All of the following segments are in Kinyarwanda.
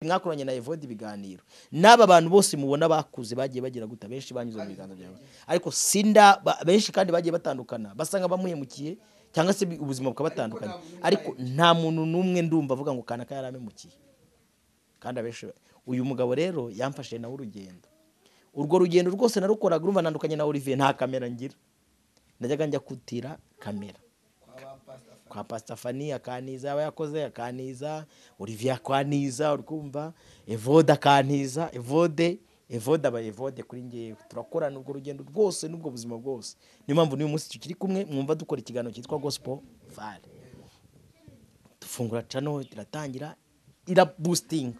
mwakoranye na Evode ibiganiro n'aba bantu bose mubona bakuze bagiye bagira gute benshi banyuze mu biganza byawe ariko sinda ba- benshi kandi bagiye batandukana basanga bamuhemukiye cyangwa se bi- ubuzima bukabatandukanya ariko nta muntu n'umwe ndumva avuga ngo kanaka yaramemukiye kandi abenshi ba- uyu mugabo rero yamfashe nawe urugendo urwo rugendo rwose narukoraga urumva nandukanye na Olivier nta kamera ngira ndajyaga njya kutira kamera kwa pasitafani akaniza aba yakoze akaniza olivier akaniza urwumva evode akaniza evode evode aba evode kuri ngewe turakorana urwo rugendo rwose n'ubwo buzima bwose niyo mpamvu n'uyu munsi tukiri kumwe mwumva dukora ikiganiro cyitwa gospel vale dufungura cano iratangira irabustinga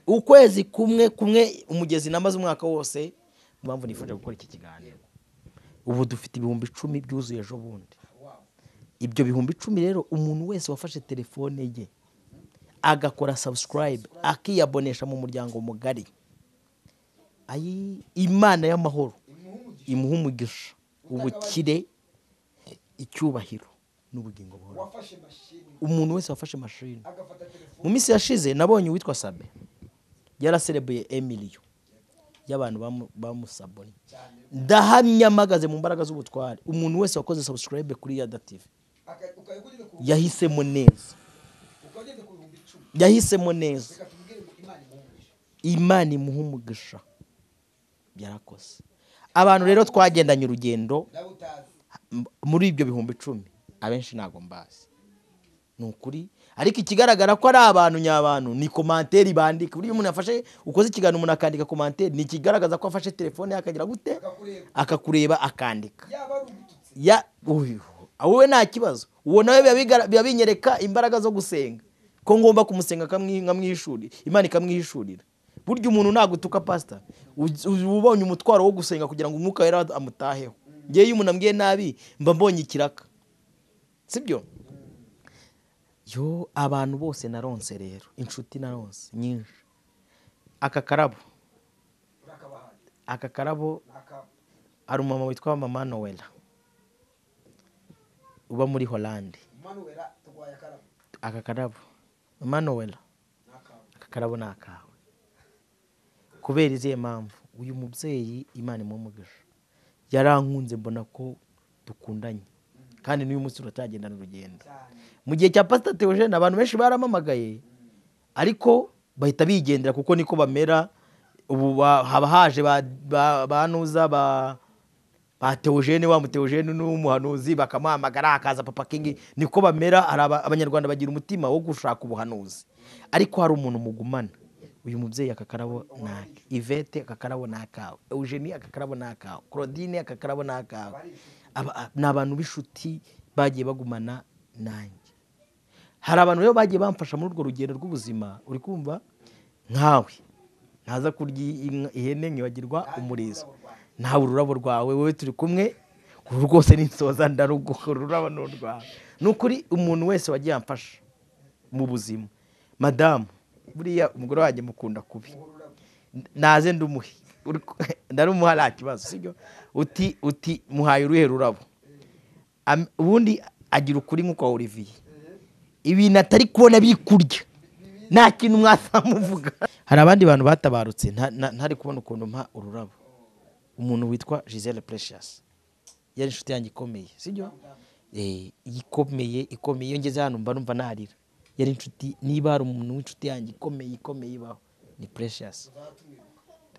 ukwezi kumwe kumwe umugezi namaze umwaka wose niyo mpamvu nifuje gukora iki kiganiro ubu dufite ibihumbi icumi byuzuye ejo bundi ibyo bihumbi icumi rero umuntu wese wafashe telefone ye agakora subscribe akiyabonesha mu muryango mugari ayi imana y'amahoro imuha umugisha ubukire icyubahiro n'ubugingo buhoraho wafashe mashini umuntu wese wafashe mashini agafata telefone mu minsi yashize nabonye uwitwa sabe yaraserebuye emiliyo y'abantu bamu- bamusabonye ndahamya mpagaze mu mbaraga z'ubutware umuntu wese wakoze subscribe kuri yada tv aka- ukaba ugeze ku yahisemo neza ukaba ugeze ku bihumbi icumi yahisemo neza reka tubwire ngo imana imuhumuje imana imuha umugisha yarakoze abantu rero twagendanye urugendo nawe utazi m- muri ibyo bihumbi icumi abenshi ntabwo mbazi ni ukuri ariko ikigaragara ko ari abantu nyabantu ni komantere bandika buryo umuntu yafashe ukoze ikiganiro umuntu akandika komantere ni ikigaragaza ko afashe telefone ye akagira gute akakureba akakureba akandika yaba ari ugututse ya uyu wowe nta kibazo uwo nawe biba bigara- biba binyereka imbaraga zo gusenga ko ngomba kumusenga akamwi- nkamwihishurira imana ikamwihishurira burya umuntu nagutuka pasita uj- uj- uba ubonye umutwaro wo gusenga kugira ngo umwuka wera amutaheho ngewe iyo umuntu ambwiye nabi mba mbonye ikiraka sibyo yo abantu bose naronse rero inshuti naronse nyinshi aka karabo urakabahaye aka karabo akaba hari umumama witwa mama nowela uba muri holande manuwera turwaye akarabo aka karabo mama nowela n'akawe aka karabo ni akawe kubera izihe mpamvu uyu mubyeyi imana imumugisha yarankunze mbona ko dukundanye kandi n'uyu munsi turatagendana urugendo cyane mu gihe cya pasita teogene abantu benshi baramamagaye ariko bahita bigendera kuko niko bamera ubu ba- haba haje ba- ba- banuza ba ba teogene wa muteogene n'umuhanuzi bakamuhamagara hakaza papa kingi niko bamera hari aba- abanyarwanda bagira umutima wo gushaka ubuhanuzi ariko hari umuntu mugumana uyu mubyeyi aka karabo ni ake ivete aka karabo ni akawe eugenie aka karabo ni akawe claudine aka karabo ni akawe Aba- ni abantu b'inshuti bagiye bagumana nanjye hari abantu rero bagiye bamfasha muri urwo rugendo rw'ubuzima uri kumva nkawe ntaza kurya inka- ihene nkibagirwa umurizo ntawe ururabo rwawe wowe turi kumwe uru rwose ninsoza ndarugukora ururabo ni urwawe ni ukuri umuntu wese wagiye amfasha mu buzima madamu buriya umugore wanjye mukunda kubi naze ndumuhe Uri- ndarumuha nta kibazo sibyo uti uti muhaye uruhe rurabo Am- ubundi agira ukuri nk'ukwa olivier ibintu atari kubona biri kurya nta kintu mwasamuvuga hari abandi bantu batabarutse nta- nta- ntari kubona ukuntu mpa ururabo umuntu witwa gisele precious yari inshuti yanjye ikomeye sibyo Eh, ikomeye ikomeye iyo ngeze hano mba numva narira yari inshuti niba hari umuntu w'inshuti yanjye ikomeye ikomeye ibaho ni precious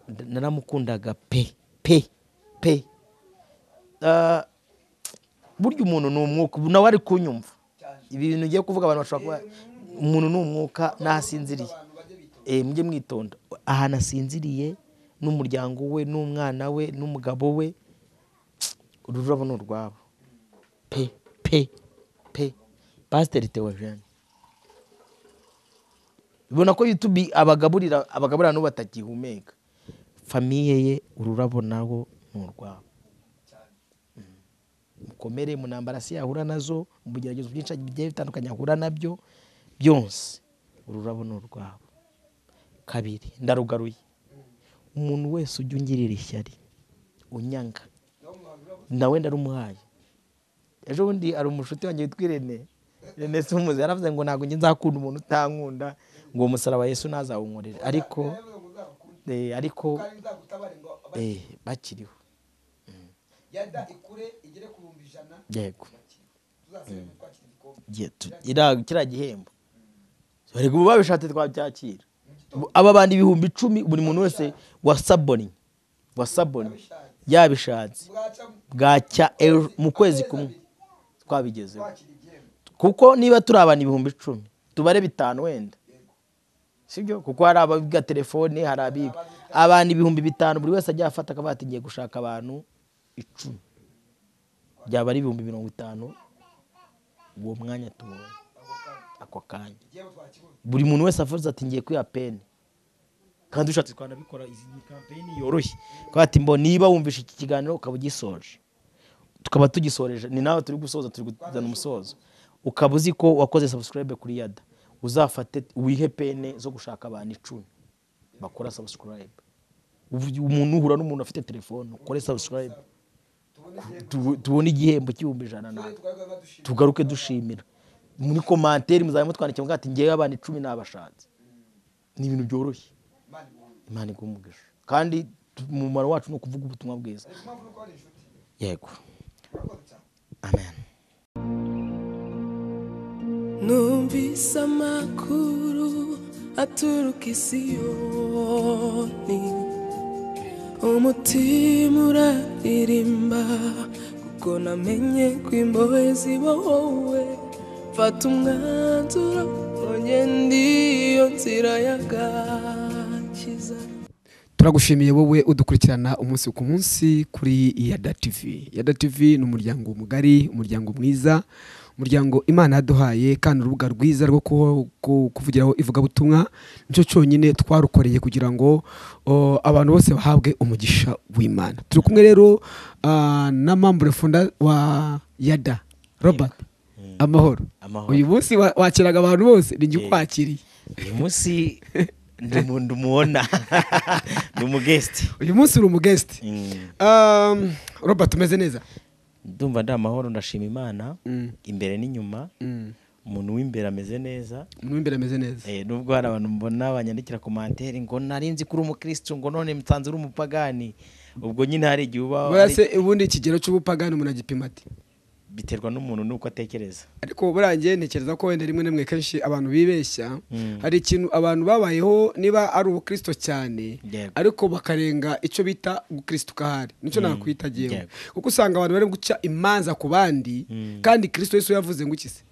Nda- naramukundaga pe pe pe Ah, burya umuntu ni umwuka ubu nawe ari kunyumva ibi bintu ugiye kuvuga abantu bashobora kuba umuntu ni umwuka n'ahasinziriye eh mujye mwitonda ahantu asinziriye n'umuryango we n'umwana we n'umugabo we ururabo ni urwabo pe pe pe pasiteri teogene ubona ko yutubi abagaburira abagaburira n'ubu batakihumeka famiye ye ururabo nawo ni urwabo mukomere mu ntambara se yahura nazo mu bigeragezo byinshi bigiye bitandukanye ahura nabyo byose ururabo ni urwabo kabiri ndarugaruye umuntu wese ujya ungirira ishyari unyanga nawe ndarumuhaye ejo bundi hari umushuti wanjye witwa irene irene si umuzi yaravuze ngo ntabwo njye nzakunda umuntu utankunda ngo uwo musaraba yesu ntazawunkorere ariko Yavuze ngo nzagukunde, eh, ariko kandi nzagutabare ngo abakire. eh, bakiriho yada ikure igere ku bihumbi ijana bakiriho. yego tuzasabire twakira igikombe Igihe tu- ira- kiriya gihembo barega ubu babishatse twabyakira Bu- aba bandi ibihumbi icumi buri muntu wese wasaboni wasaboni Ababishatse. yabishatse bwacamo bwacya ejo mu kwezi kumwe abiri, twabigezeho twakira igihembo kuko niba turi abantu ibihumbi icumi tubare bitanu wenda Yego. sibyo kuko hari ababiga telefoni hari abiga abantu ibihumbi bitanu buri wese ajya afata akavuga ati ngiye gushaka abantu icumi byaba ari ibihumbi mirongo itanu uwo mwanya tubonye ako kanya. ako kanya igihembo twakibonye buri muntu wese avuze ati ngiye kwiha peni kandi ushatse twanabikora izi ni kampeyini yoroshye kuko ati mbo niba wumvishe iki kiganiro ukaba ugisoje tukaba tugisoreje ni nawe turi gusoza turi kuzana umusozo ukaba uzi ko wakoze sabusikarayibe kuri yada uzafate wihe pene zo gushaka abantu icumi bakora sabusikarayibe umuntu uhura n'umuntu afite telefone ukore sabusikarayibe tubone igihembo tubone igihembo cy'ibihumbi ijana nawe tubone twabivuga ngo dushime tugaruke dushimira muri komanteri muzaba mutwandikira muvuga ati ngewe abantu icumi nabashatse ni ibintu byoroshye imana ibonye imana iguha umugisha kandi tu- umumaro wacu ni ukuvuga ubutumwa bwiza ariko impamvu nuko ari inshuti yego urakoze cyane amen numvise amakuru aturuka i siyoni umutima uraririmba kuko namenye ko imbohe ziba wowe mfata umwanzuro ongenda iyo nzira y'agakiza turagushimiye wowe udukurikirana umunsi ku munsi kuri yada tv yada tv ni umuryango mugari umuryango mwiza umuryango imana yaduhaye kandi urubuga rwiza rwo ku- ku- kuvugiraho ivugabutumwa nicyo cyonyine twarukoreye kugira ngo o, abantu bose bahabwe umugisha w'imana turi kumwe rero ah, na mambure funda wa yada robert amahoro Amahoro. uyu munsi wa- wakiraga abantu bose ni njye ukwakiriye uyu munsi ndi umuntu umubona ni umugesiti uyu munsi uri umugesiti Um, robert umeze neza ndumva ndi amahoro ndashima imana Mm. imbere n'inyuma Mm. umuntu w'imbere ameze neza umuntu w'imbere ameze neza Eh, nubwo hari abantu mbona banyandikira komanteri ngo nari nzi ko uri umukirisitu ngo none msanze uri umupagani ubwo nyine hari igihe uba buriya se ubundi ikigero cy'ubupagani umuntu agipima ati biterwa n'umuntu n'uko atekereza ariko buriya njye ntekereza ko wenda rimwe na rimwe kenshi abantu bibeshya Mm. hari ikintu abantu babayeho niba ari ubukristo cyane Yego. ariko bakarenga icyo bita gukristo kahari nicyo nakwita agiyeho Yego. kuko usanga abantu bari guca imanza ku bandi kandi kristo yesu yavuze ngo ikise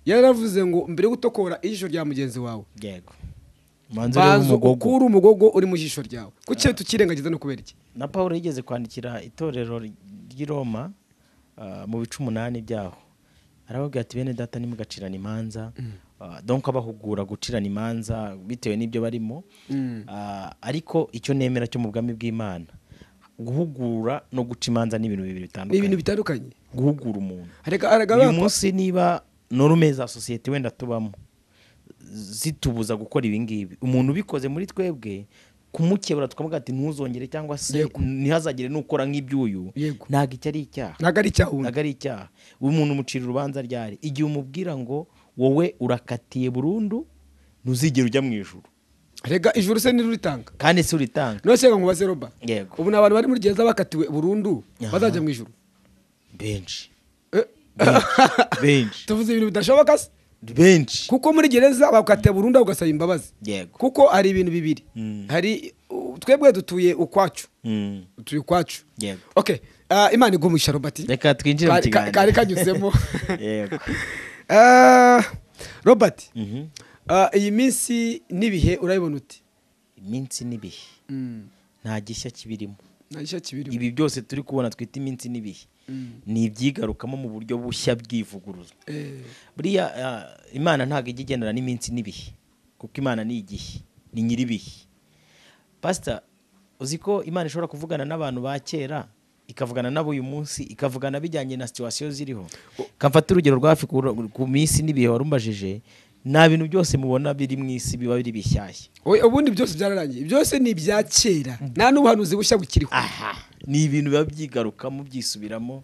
yaravuze ngo mbere yo gutokora ijisho rya mugenzi wawe yego manzi uri banza umugogo ukure umugogo uri mu jisho ryawe kuki tukirengagiza no kubera iki na paul yigeze kwandikira itorero ry'i roma ah, mu bice umunani byaho arababwira ati bene data nimugacirana imanza Ah, donc abahugura gucirana imanza bitewe n'ibyo barimo Ah, ariko icyo nemera cyo mu bwami bw'imana guhugura no guca imanza ni ibintu bibiri ni ibintu bitandukanye bitandukanye guhugura umuntu hareka hareka uyu bapfa. munsi niba norume za sosiyete wenda tubamo zitubuza gukora ibingibi umuntu ubikoze muri twebwe kumukebura tukavuga ati ntuzongere cyangwa se Yego. ntihazagire n'ukora nk'iby'uyu Yego. ntabwo icyo ari icyaha ntabwo ari icyahunda ntabwo ari icyaha umuntu umucira urubanza ryari igihe umubwira ngo wowe urakatiye burundu ntuzigere ujya mu ijuru rega ijuru se niruritanga kandi si uritanga none se ngo mubaze roba Yego. ubu ni abantu bari muri gihe z'abakatiwe burundu Aha. bazajya mu ijuru benshi Eh, benshi tuvuze ibintu bidashoboka se benshi kuko muri gereza bakatiye burundu ugasaba imbabazi yego kuko hari ibintu bibiri Mm. hari uh, twebwe dutuye ukwacu Mm. dutuye ukwacu Yego. okay ah, imana igumisha robati reka twinjire mu Kari- ka- kari kiganiro kanyuzemo yego Ah, robert Mhm. ah, iyi minsi n'ibihe urabibona uti iminsi n'ibihe nta gishya kibirimo nta gishya kibirimo ibi byose turi kubona twita iminsi n'ibihe ni ibyigarukamo mu buryo bushya bw'ivuguruza Eh, buriya ah, imana ntabwo ijya igendana n'iminsi n'ibihe kuko imana ni igihe ni nyir'ibihe pasita uzi ko imana ishobora kuvugana n'abantu ba kera ikavugana nabo uyu munsi ikavugana bijyanye na situwasiyo ziriho kamfata urugero rwa hafi ku- ku minsi n'ibihe warumbajije nta bintu byose mubona biri mu isi biba biri bishyashya we- ubundi byose byararangiye byose ni ibya kera nta n'ubuhanuzi bushya bukiriho aha ni ibintu biba byigarukamo byisubiramo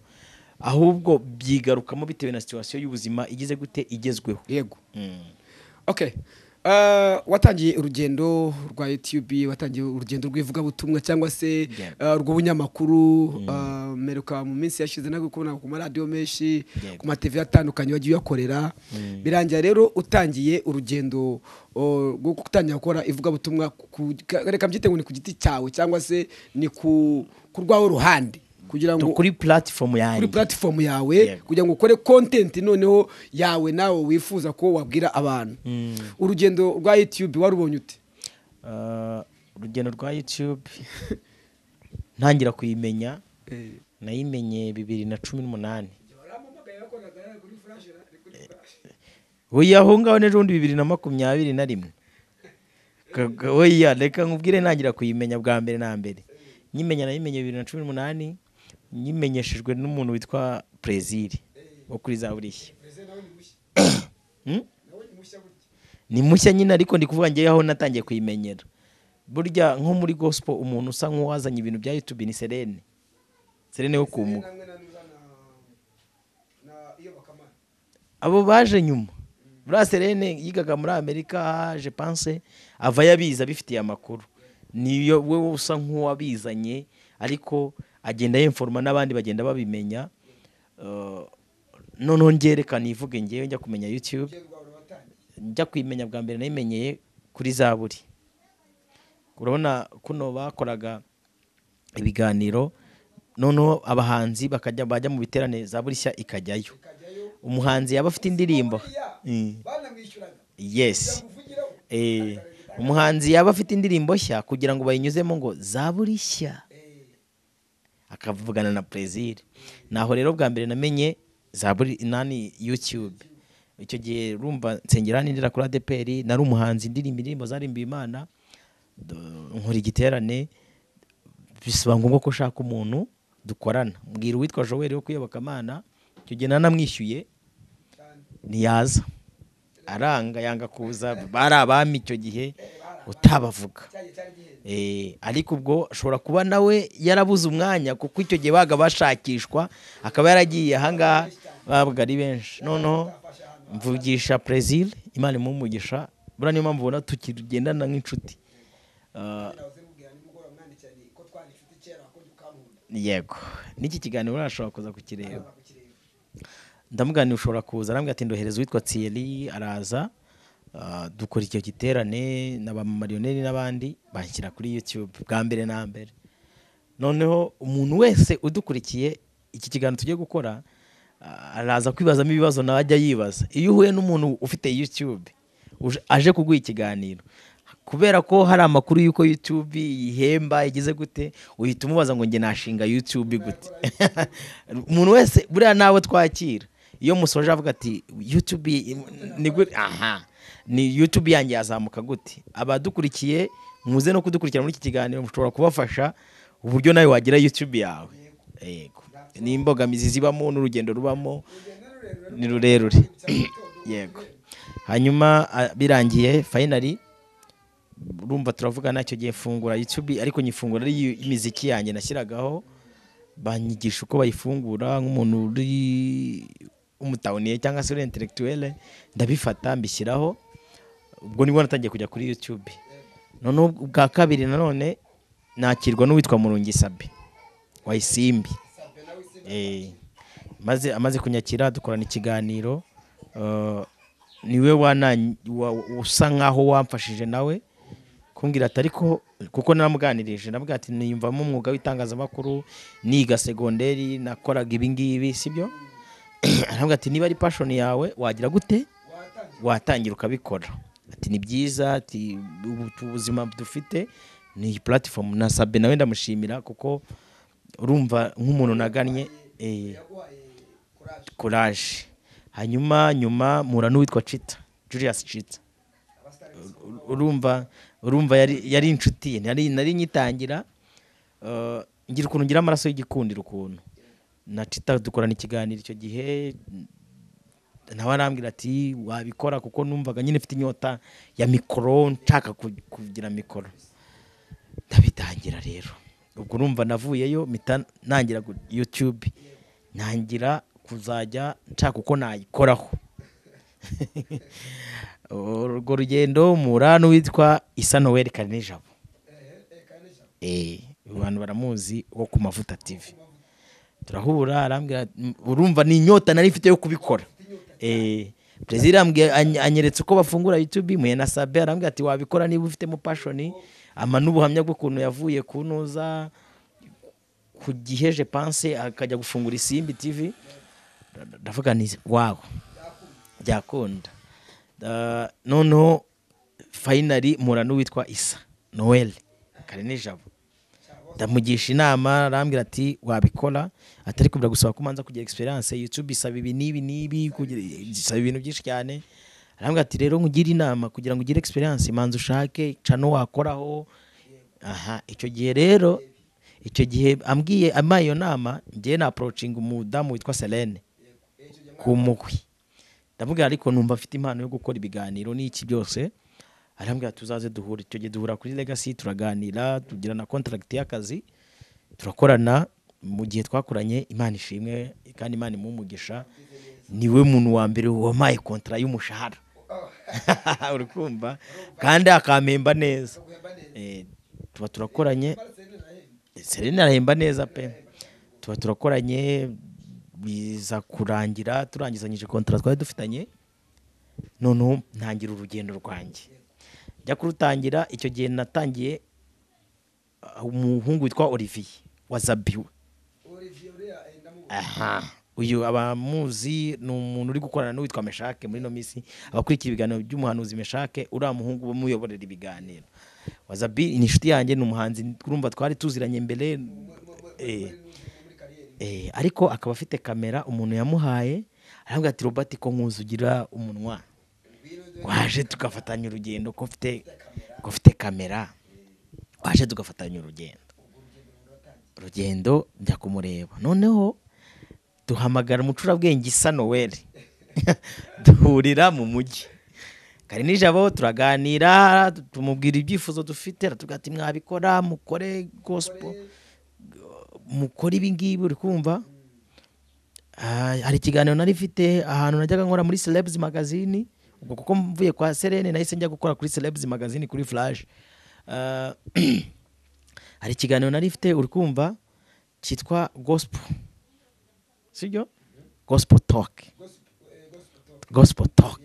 ahubwo byigarukamo bitewe na situwasiyo y'ubuzima igize gute igezweho yego Mm. okay Ah, watangiye urugendo rwa YouTube watangiye urugendo rw'ivugabutumwa cyangwa se Yego. ah, rw'ubunyamakuru ah, mperuka mu minsi yashize nabwo kubona ku maradiyo menshi Yego. ku matv atandukanye wagiye uyakorera birangira rero utangiye urugendo oh, rwo gutangira gukora ivugabutumwa ku- ka- reka mbyite ngo ni ku giti cyawe cyangwa se ni ku ku rwawe ruhande kugira ngo kuri platifomu yanjye kuri platform yawe Yego. kugira ngo ukore content noneho yawe nawe wifuza ko wabwira abantu urugendo rwa youtube warubonye ute Ah, urugendo rwa youtube ntangira kuyimenya nayimenye bibiri na cumi n'umunani oya aho ngaho n'ejobundi bibiri na makumyabiri na rimwe Kaga- oya reka nkubwire ntangira kuyimenya bwa mbere na mbere nyimenya nayimenye bibiri na cumi n'umunani nyimenyeshejwe n'umuntu witwa Plaisir wo kuri za buriya Hmm? ni mushya nyine ariko ndi kuvuga ngewe aho natangiye kuyimenyera burya nko muri gospel umuntu usa nk'uwazanye ibintu bya youtube ni serene serene wo kumuka abo baje nyuma buriya serene yigaga muri amerika je pense avayo abizi abifitiye amakuru niyo we usa nk'uwabizanye ariko agenda yemforoma n'abandi bagenda babimenya Eh, noneho ngerekana ivuge ngewe njya kumenya youtube njya kuyimenya bwa mbere nayimenyeye kuri zaburi urabona kuno bakoraga ibiganiro noneho abahanzi bakajya bajya mu biterane zaburi nshya ikajyayo umuhanzi yaba afite indirimbo Mm. banamwishyuraga yes kuvugira Eh, umuhanzi yaba afite indirimbo nshya kugira ngo bayinyuzemo ngo zaburi nshya akavugana na perezida naho rero bwa mbere namenye zaburi nani youtube icyo gihe rumva nsengera nindira kuri adeperi nari umuhanzi indirimbo indirimbo zarimbiwe imana do- nkora igiterane bisaba ngombwa ko ushaka umuntu dukorana mbwira uwitwa joel wo kuyoboka amana icyo gihe nanamwishyuye ntiyaza aranga yanga kuza bari abami icyo gihe utabavuga Eh, ariko ubwo ashobora kuba nawe yarabuze umwanya kuko icyo gihe baga bashakishwa akaba yaragiye ahangaha babaga ari benshi noneho mvugisha perezida imana imumugisha buriya niyo mpamvu ubona tukigendana nk'inshuti Ah, yego n'iki kiganiro urashobora kuza kukireba ndamuganira ushobora kuza arambwira ati ndohereza uwitwa Thierry araza ah, dukora icyo giterane na ba mariyoneri n'abandi banshyira kuri YouTube bwa mbere na mbere noneho umuntu wese udukurikiye iki kiganiro tugiye gukora ah, araza kwibazamo ibibazo nawe ajya yibaza iyo uhuye n'umuntu ufite YouTube uje- aje kuguha ikiganiro kubera ko hari amakuru y'uko YouTube yihemba igeze gute uhita umubaza ngo njye nashinga YouTube gute umuntu wese buriya nawe twakira iyo musoje avuga ati YouTube i- ni gute aha ni YouTube yanjye yazamuka gute abadukurikiye muze no kudukurikira muri iki kiganiro mushobora kubafasha uburyo nawe wagira YouTube yawe yego ni imbogamizi zibamo n'urugendo rubamo ni rurerure yego hanyuma ah, birangiye finally urumva turavugana icyo gihe fungura YouTube ariko nyifungura ari imiziki yanjye nashyiragaho banyigisha uko bayifungura nk'umuntu uri umutawuniye cyangwa se uri intellectuelle ndabifata mbishyiraho ubwo nibwo natangiye kujya kuri YouTube noneho ubwa kabiri nanone nakirwa n'uwitwa Murungi Sabe wayisimbi Eh, maze amaze kunyakira dukorana ikiganiro eh, niwe wana- wa- usa nkaho wamfashije nawe kumbwira ati ariko kuko namuganirije namubwira ati niyumvamo umwuga w'itangazamakuru niga segonderi nakoraga ibi ngibi sibyo arambwira ati niba ari passion yawe wagira gute watangira ukabikora ati ni byiza ati ubu ubuzima dufite ni iyi platform na Sabe nawe ndamushimira kuko urumva nk'umuntu nagannye eh, courage hanyuma nyuma mpura n'uwitwa Chita Julius Chita Ur- urumva urumva yari yari inshuti ye nari nari nyitangira eh, ngira ukuntu ngira amaraso y'igikundiro ukuntu na Chita dukorana ikiganiro icyo gihe nawe arambwira ati wabikora kuko numvaga nyine mfite inyota ya mikoro nshaka ku- kugira mikoro ndabitangira rero ubwo urumva navuyeyo mpita nangira gu- youtube nangira kuzajya nshaka uko nayikoraho urwo rugendo murano witwa isa noel karinijabo Eh, abantu baramuzi wo ku mavuta tv turahura arambwira "M- urumva ni inyota nari mfite yo kubikora Eh, perezida arambwira- any- anyeretse uko bafungura youtube muye na sabe arambwira ati wabikora niba ufitemo pashoni ama n'ubuhamya bw'ukuntu yavuye kunuza ku gihe je pense akajya gufungura isimbi tv Nda- ndavuga nti wawe byakunda Da- noneho fayinari mpura n'uwitwa isa noel kare nijabo ndamugisha inama arambwira ati wabikora atari kubira gusaba ko umanza kugira experience youtube isaba ibi n'ibi n'ibi kugira- isaba ibintu byinshi cyane arambwira ati rero nkugire inama kugira ngo ugire experience manza ushake cano wakoraho aha icyo gihe rero icyo gihe ambwiye amaye iyo nama ngewe na approaching umudamu witwa Selene ku mugwi ndamubwira ariko numva afite impano yo gukora ibiganiro n'iki byose arambwira tuzaze duhure icyo gihe duhura kuri legacy turaganira tugira na contract y'akazi turakorana mu gihe twakoranye imana ishimwe kandi imana imumugisha niwe muntu wa mbere wampaye kontra y'umushahara uri kumva kandi akampemba neza Eh, tuba turakoranye Serena arahemba neza pe tuba turakoranye biza kurangira turangizanyije kontara twari dufitanye noneho ntangira urugendo rwanjye njya kurutangira icyo gihe natangiye ah, umuhungu witwa Olivier wa Zabiwe aha uyu abamuzi ni umuntu uri gukorana n'uwitwa meshake muri ino minsi abakurikira ibiganiro by'umuhanuzi meshake uriya muhungu bamuyoborera ibiganiro wazabi ni inshuti yanjye ni umuhanzi turumva twari tuziranye mbere eh, eh, ariko akaba afite kamera umuntu yamuhaye arambwira ati robert ko nkuzugira umunwa waje tugafatanya urugendo ko mfite ko mfite kamera waje tugafatanya urugendo urugendo njya kumureba noneho duhamagara umucurabwenge isa noweli duhurira mu mujyi kare nijabo turaganira tumubwira ibyifuzo dufite aratubwira ati mwabikora mukore gospel mukore ibi ngibi uri kumva Ah, hari ikiganiro nari mfite ahantu najyaga nkora muri celebs magazine ubwo kuko mvuye kwa serene nahise njya gukora kuri celebs magazine kuri flash Ah, hari ikiganiro nari mfite uri kumva cyitwa gospel sibyo gospel talk gospel talk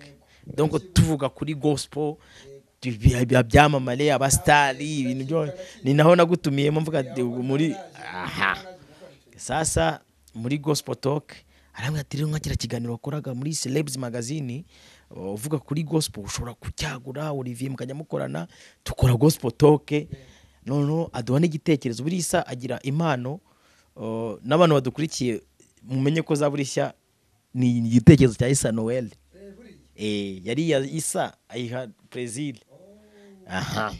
donc tuvuga kuri gospel ibi- ibi- byamamare abasitari ibintu byose ni naho nagutumiyemo mvuga ati, ubu muri aha sasa muri gospel talk arambwira ati rero nka kiriya kiganiro wakoraga muri celebs magazine uh, uvuga kuri gospel ushobora kucyagura Olivier mukajya mukorana dukora gospel talk noneho aduha n'igitekerezo buri isa agira impano uh, n'abantu badukurikiye mumenye ko za buri shya ni igitekerezo cya isa noel eh, yari iya isa ayiha brazil aha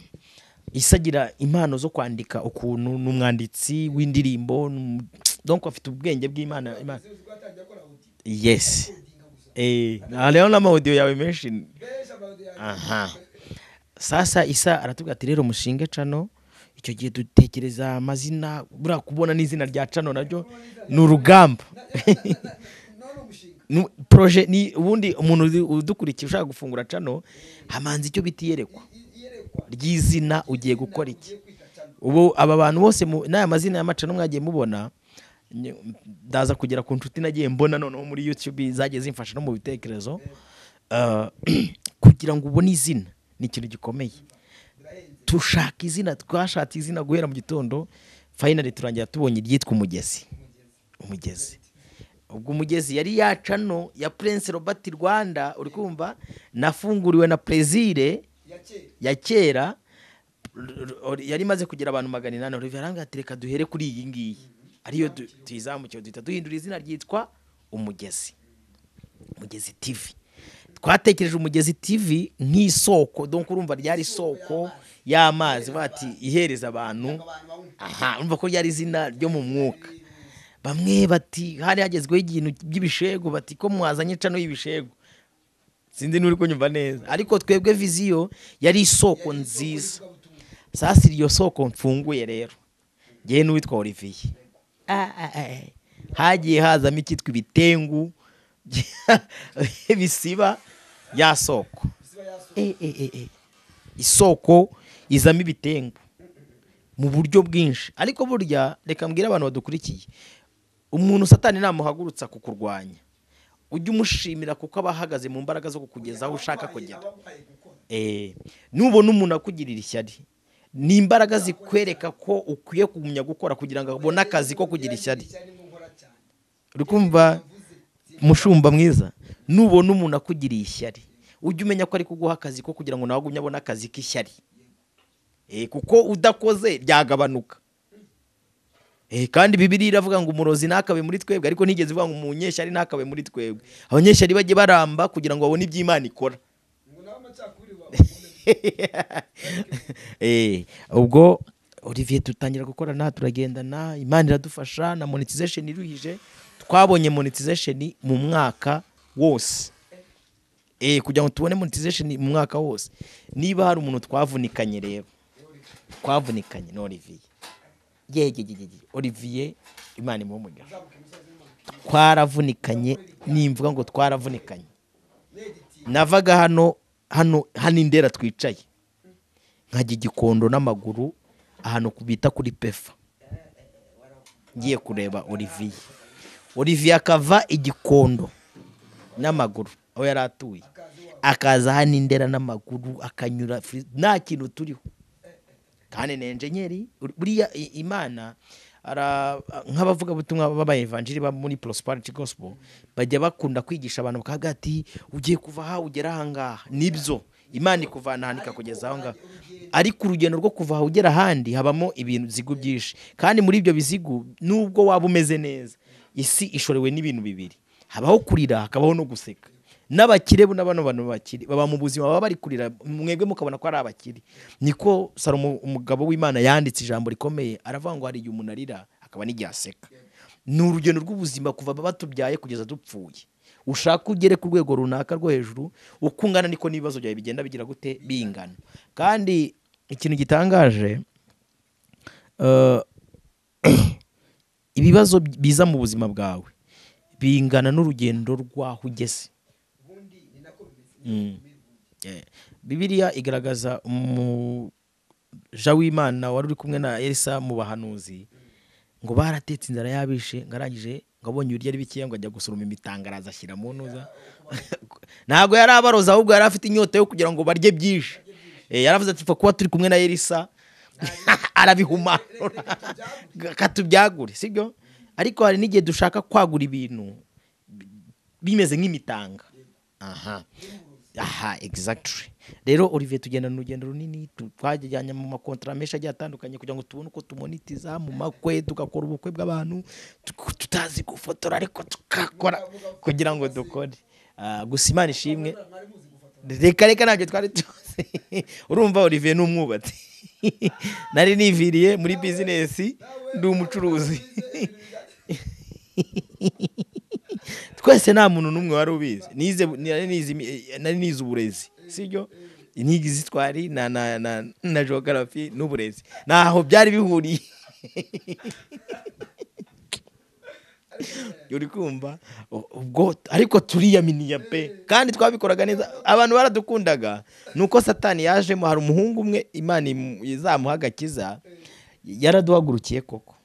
isa agira impano zo kwandika ukuntu ni umwanditsi w'indirimbo ni um- donc afite ubwenge bw'imana Imana- yes eh, hariho n'amawudiyo yawe menshi aha sasa isa aratubwira ati rero mushinge cano icyo gihe dutekereza amazina buriya kubona n'izina rya cano naryo ni urugamba Nu- proje ni ubundi umuntu uzi- udukurikiye ushaka gufungura cano hamanza icyo bita iyerekwa ry'izina ugiye gukora iki ubu aba bantu bose mu- n'aya mazina y'amacano mwagiye mubona ny- ndaza kugera ku nshuti nagiye mbona noneho muri youtube zagiye zimfasha no mu bitekerezo Ah, kugira ngo ubone izina ni ikintu gikomeye tushaka izina twashatse izina guhera mu gitondo finally turangira tubonye iryitwa umugezi umugezi ubwo umugezi yari yacano ya prince robert rwanda uri kumva nafunguriwe na prezire ya kera r- yari imaze kugira abantu magana inani olivier arambwira ati reka duhere kuri iyi ngiyi ariyo du- tuyizamukiwe duhita duhindura izina ryitwa umugezi umugezi tv twatekereje umugezi tv nk'isoko donc urumva ryari isoko y'amazi bati ihereza abantu aha urumva ko ryari izina ryo mu mwuka bamwe bati hari hagezweho ikintu by'ibishegu bati ko mwazanye cano y'ibishegu sinzi n'uri kunyumva neza ariko twebwe viziyo yari isoko nziza sasa iryo soko mfunguye rero ngewe n'uwitwa olivier Ah, ah, ah. hagiye hazamo icyitwa ibitengu bisiba ya soko Eh, eh, eh, eh. isoko izamo ibitengu mu buryo bwinshi ariko burya reka mbwire abantu badukurikiye umuntu satani namuhagurutsa kukurwanya ujye umushimira kuko aba ahagaze mu mbaraga zo kukugeza aho ushaka kugera abamuhaye gukora Eh, nubona umuntu akugirira ishyari ni imbaraga zikwereka ko ukwiye kugumya gukora kugira ngo abone akazi ko kugira ishyari cyane nkokora cyane uri kumva umushumba mwiza nubona umuntu akugiriye ishyari ujye umenya ko ari kuguha akazi ko kugira ngo nawe agumye abone akazi k'ishyari Eh, kuko udakoze byagabanuka Eh, kandi bibiriya iravuga ngo umurozi ntakabe muri twebwe ariko ntigeze ivuga ngo umunyeshyari ntakabe muri twebwe abanyeshyari bajye baramba kugira ngo babone ibyo imana ikora ngo nawe amacakubiri wawe Eh, ubwo olivier dutangira gukorana turagendana imana iradufasha na monetization iruhije twabonye monetization mu mwaka wose Eh, kugira ngo tubone monetization mu mwaka wose niba hari umuntu twavunikanye rero twavunikanye ni olivier yegegegege olivier imana imuhe umugisha twaravunikanye nimvuga ngo twaravunikanye navaga hano hano hano indera twicaye nkajya igikondo n'amaguru ahantu ku- bita kuri pefa ngiye kureba olivier olivier akava igikondo n'amaguru aho yari atuye akaza hano indera n'amaguru akanyura fri- nta kintu turiho kandi ni enjenyeri buriya i- imana ara- nk'abavugabutumwa b'abayevanjiri bo muri prosperity gospel bajya bakunda kwigisha abantu bakavuga ati ugiye kuva aha ugera aha ngaha nibyo imana ikuvana ahantu ikakugeza aho ngaho ariko urugendo rwo kuva aha ugera ahandi habamo ibintu bizigu byinshi kandi muri ibyo bizigu nubwo waba umeze neza isi ishorewe n'ibintu bibiri habaho kurira hakabaho no guseka n'abakire bo n'abano bantu bakire baba mu buzima baba bari kurira mwebwe mukabona ko ari abakire niko salomo umugabo w'imana yanditse ijambo rikomeye aravuga ngo hari igihe umuntu arira akaba n'igihe aseka ni urugendo rw'ubuzima kuva batubyaye kugeza dupfuye ushaka ugere ku rwego runaka rwo hejuru uko ungana niko n'ibibazo byawe bigenda bigira gute bingana kandi ikintu gitangaje eh, ibibazo biza mu buzima bwawe bingana n'urugendo rw'aho ugeze ubundi ni nako bimeze Mm. Eh, bibiliya igaragaza umuja w'imana wari uri kumwe na elisa mu bahanuzi ngo baratetse inzara yabishe ngo arangije ngo abonye ibiryo ari bikeya ngo ajya gusoroma imitanga araza ashyira mu ntuza ntabwo yari abaroza ahubwo yari afite inyota yo kugira ngo barye byinshi Eh, yaravuze ati "Pfa kuba turi kumwe na elisa arabihumanura katubyagure sibyo ariko hari n'igihe dushaka kwagura ibintu bimeze nk'imitanga aha aha exactly rero olivier tugenda urugendo runini tu- twajyanye mu makontara menshi agiye atandukanye kugira ngo tubone uko tumonitiza mu makwe tugakora ubukwe bw'abantu tu- tutazi gufotora ariko tugakora kugira ngo dukore Ah, gusa imana ishimwe reka reka ntabyo twari tuzi urumva olivier ni umwubatsi nari niviriye muri bizinesi ndi umucuruzi twese nta muntu n'umwe wari ubizi nize nari nize imi- nari nize uburezi sibyo inkingi z'itwari na na na na geography n'uburezi ntaho byari bihuriye uri kumva U- ubwo ariko turiyaminiya pe kandi twabikoraga neza abantu baradukundaga nuko satani yajemo hari umuhungu umwe imana imu- izamuha agakiza yaraduhagurukiye koko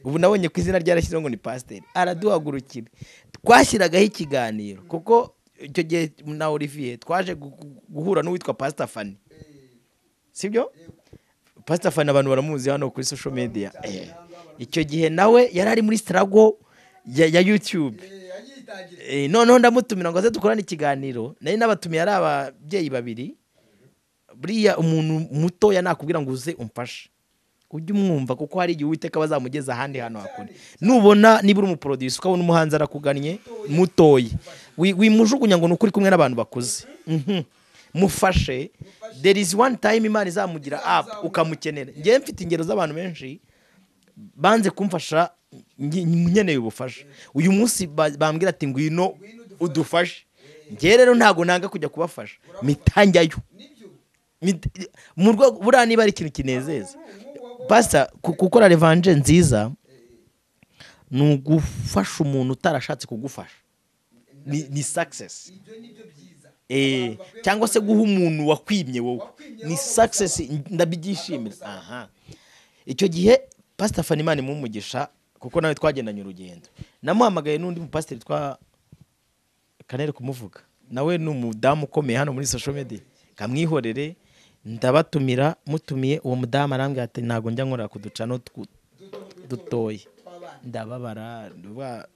ubu nabonye ku izina ryarashyizeho ngo ni pasiteri araduhagurukira twashyiragaho ikiganiro kuko icyo gihe na olivier twaje gu- gu- guhura n'uwitwa pasita fani sibyo pasita fani abantu baramuzi hano kuri social media Eh. icyo gihe nawe yari ari muri sitarago ya ya yutube Eh, ayitangira Eh, noneho ndamutumira ngo aze dukorane ikiganiro nari n'abatumiye ari ababyeyi babiri buriya umuntu mutoya nakubwira ngo uze umfashe ujye umwumva kuko hari igihe uwiteka bazamugeza ahandi hantu hakure nubona niba uri umuproducer ukabona umuhanzi arakugannye mutoya wi- wimujugunya ngo ni ukuri kumwe n'abantu bakuze Mhm. mufashe there is one time imana izamugira up ukamukenera njyewe mfite ingero z'abantu benshi banze kumfasha nge- nkeneye ubufasha uyu munsi ba- bambwira ati ngwino udufashe njyewe rero ntabwo nanga kujya kubafasha mitanjyayo nibyo Mit- mu rwego buriya niba ari ikintu kinezeza basa ku- gukora revanje nziza ni ugufasha umuntu utarashatse kugufasha ni, ni success ibyo nibyo byiza Eh, cyangwa se guha umuntu wakwimye wowe ni success ndabyishimira aha icyo gihe pastor fanimani mumugisha kuko nawe twagendanye urugendo namuhamagaye n'undi mupasiteri twa kanere kumuvuga nawe ni umudamu ukomeye hano muri social media kamwihorere ndabatumira mutumiye uwo mudamu arambwira ati ntabwo njya nkora ku ducano twu- dutoya ndababara ndaba-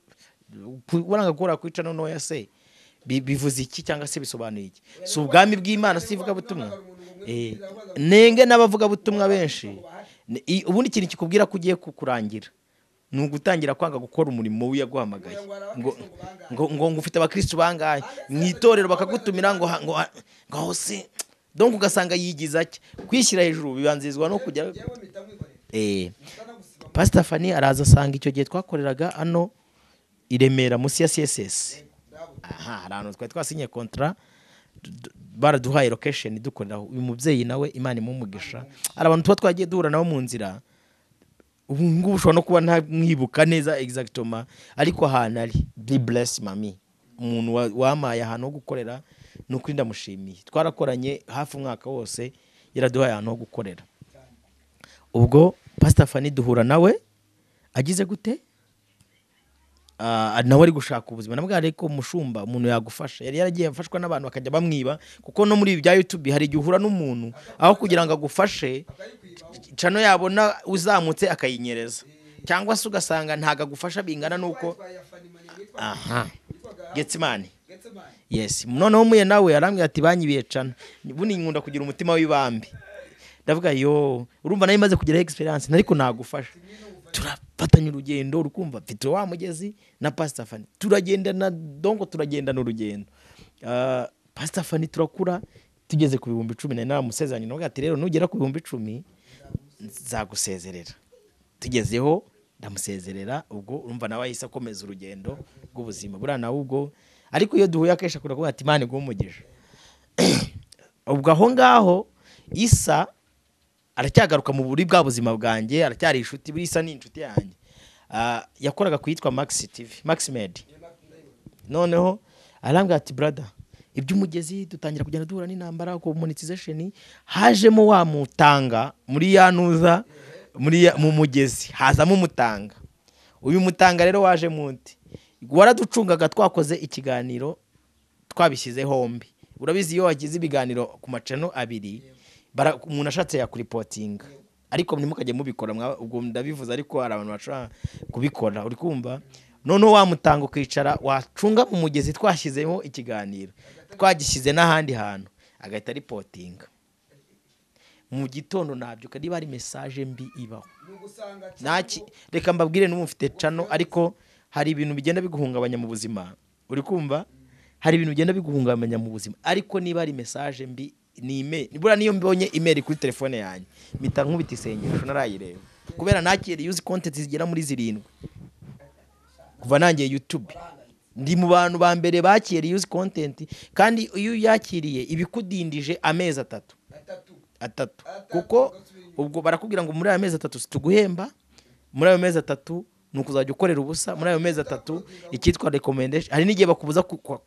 ku- uranga gukora ku icano ntoya se bi- bivuze iki cyangwa se bisobanuye iki si ubwami bw'imana si ivugabutumwa Eh, nenge n'abavugabutumwa benshi Ni- i- ubundi ikintu kikubwira ko ugiye ku- kurangira ni ugutangira kwanga gukora umurimo w'iyaguhamagaye ngo ngo ngo ngo ufite abakristo bangahe mu itorero bakagutumira ngo ha- ngo ha- ngo hose donc ugasanga yigiza cye kwishyira hejuru bibanzirizwa no kujya yewe mpita mwikorera eh ndanagusiba pastor Fanny araza asanga icyo gihe twakoreraga hano i Remera munsi ya CSS ndabona aha hari ahantu twari twasinye kontra baraduhaye location dukoreraho uyu mubyeyi nawe imana imumugisha hari abantu tuba twagiye duhura nabo mu nzira ubu ngubu ushobora no kuba nta- mwibuka neza exactoma ariko ahantu ari be bless mami umuntu wa- wampaye ahantu ho gukorera ni ukuri ndamushimiye twarakoranye hafi umwaka wose yaraduhaye ahantu ho gukorera ubwo pastor Fanny duhura nawe agize gute Ah, nawe ari gushaka ubuzima nabwo ariko umushumba umuntu yagufasha yari yaragiye afashwa n'abantu bakajya bamwiba kuko no muri ibi bya youtube hari igihe uhura n'umuntu aho kugira ngo agufashe cano yabona uzamutse akayinyereza cyangwa se ugasanga ntago agufasha bingana n'uko twaye fanimani witwa aha getsimani getsemani yes noneho muye nawe yarambwira ati banyibiye cana bundi nkunda kugira umutima w'ibambi ndavuga yo urumva nayo imaze kugira experience ariko nagufasha turafatanya urugendo urukumva mfite wa mugezi na pastor Fanny turagendana dongo turagendana urugendo Ah, pastor Fanny turakura tugeze ku bihumbi cumi na naramusezeranye navuga ati rero nugera ku bihumbi icumi nzagusezerera tugezeho ndamusezerera ubwo urumva nawe ahise akomeza urugendo rw'ubuzima buriya nawe ubwo ariko iyo duhuye akenshi akunda kuvuga ati imana iguhe umugisha ubwo aho ngaho isa aracyagaruka mu buri bwa buzima bwanjye aracyari inshuti buriya isa ni inshuti yanjye Ah, yakoraga ku yitwa max tv max med noneho arambwira ati brada iby'umugezi dutangira kugenda duhura n'intambara ku monetization hajemo wa mutanga muri ya ntuza muri ya- mu mugezi hazamo umutanga uyu mutanga rero waje munti waraducungaga twakoze ikiganiro twabishyize hombi urabizi iyo wagize ibiganiro ku macano abiri bara- umuntu ashatse yakuripotinga ariko ntimukajye mubikora mwa- ubwo ndabivuze ariko hari abantu bashobora kubikora uri kumva noneho wamutanga ukicara wacunga mu mugezi twashyizeho ikiganiro twagishyize n'ahandi hantu agahita aripotinga mu gitondo nabyuka niba ari mesaje mbi ibaho nugusanga Naki reka mbabwire n'ubu mfite cano ariko hari ibintu bigenda biguhungabanya mu buzima uri kumva hari ibintu bigenda biguhungabanya mu buzima ariko niba ari message mbi ni email nibura niyo mbonye email kuri telefone yanjye mpita nkubita isengesho narayireba kubera nakiriye uzi content zigera muri zirindwi kuva nangiye YouTube ndi mu bantu ba mbere bakiriye uzi content kandi iyo yakiriye ibikudindije amezi atatu atatu atatu kuko ubwo barakubwira ngo muri ayo mezi atatu situguhemba muri ayo mezi atatu ni ukuzajya ukorera ubusa muri ayo mezi atatu icyitwa rekomendesheni hari n'igihe bakubuza ku- kwa-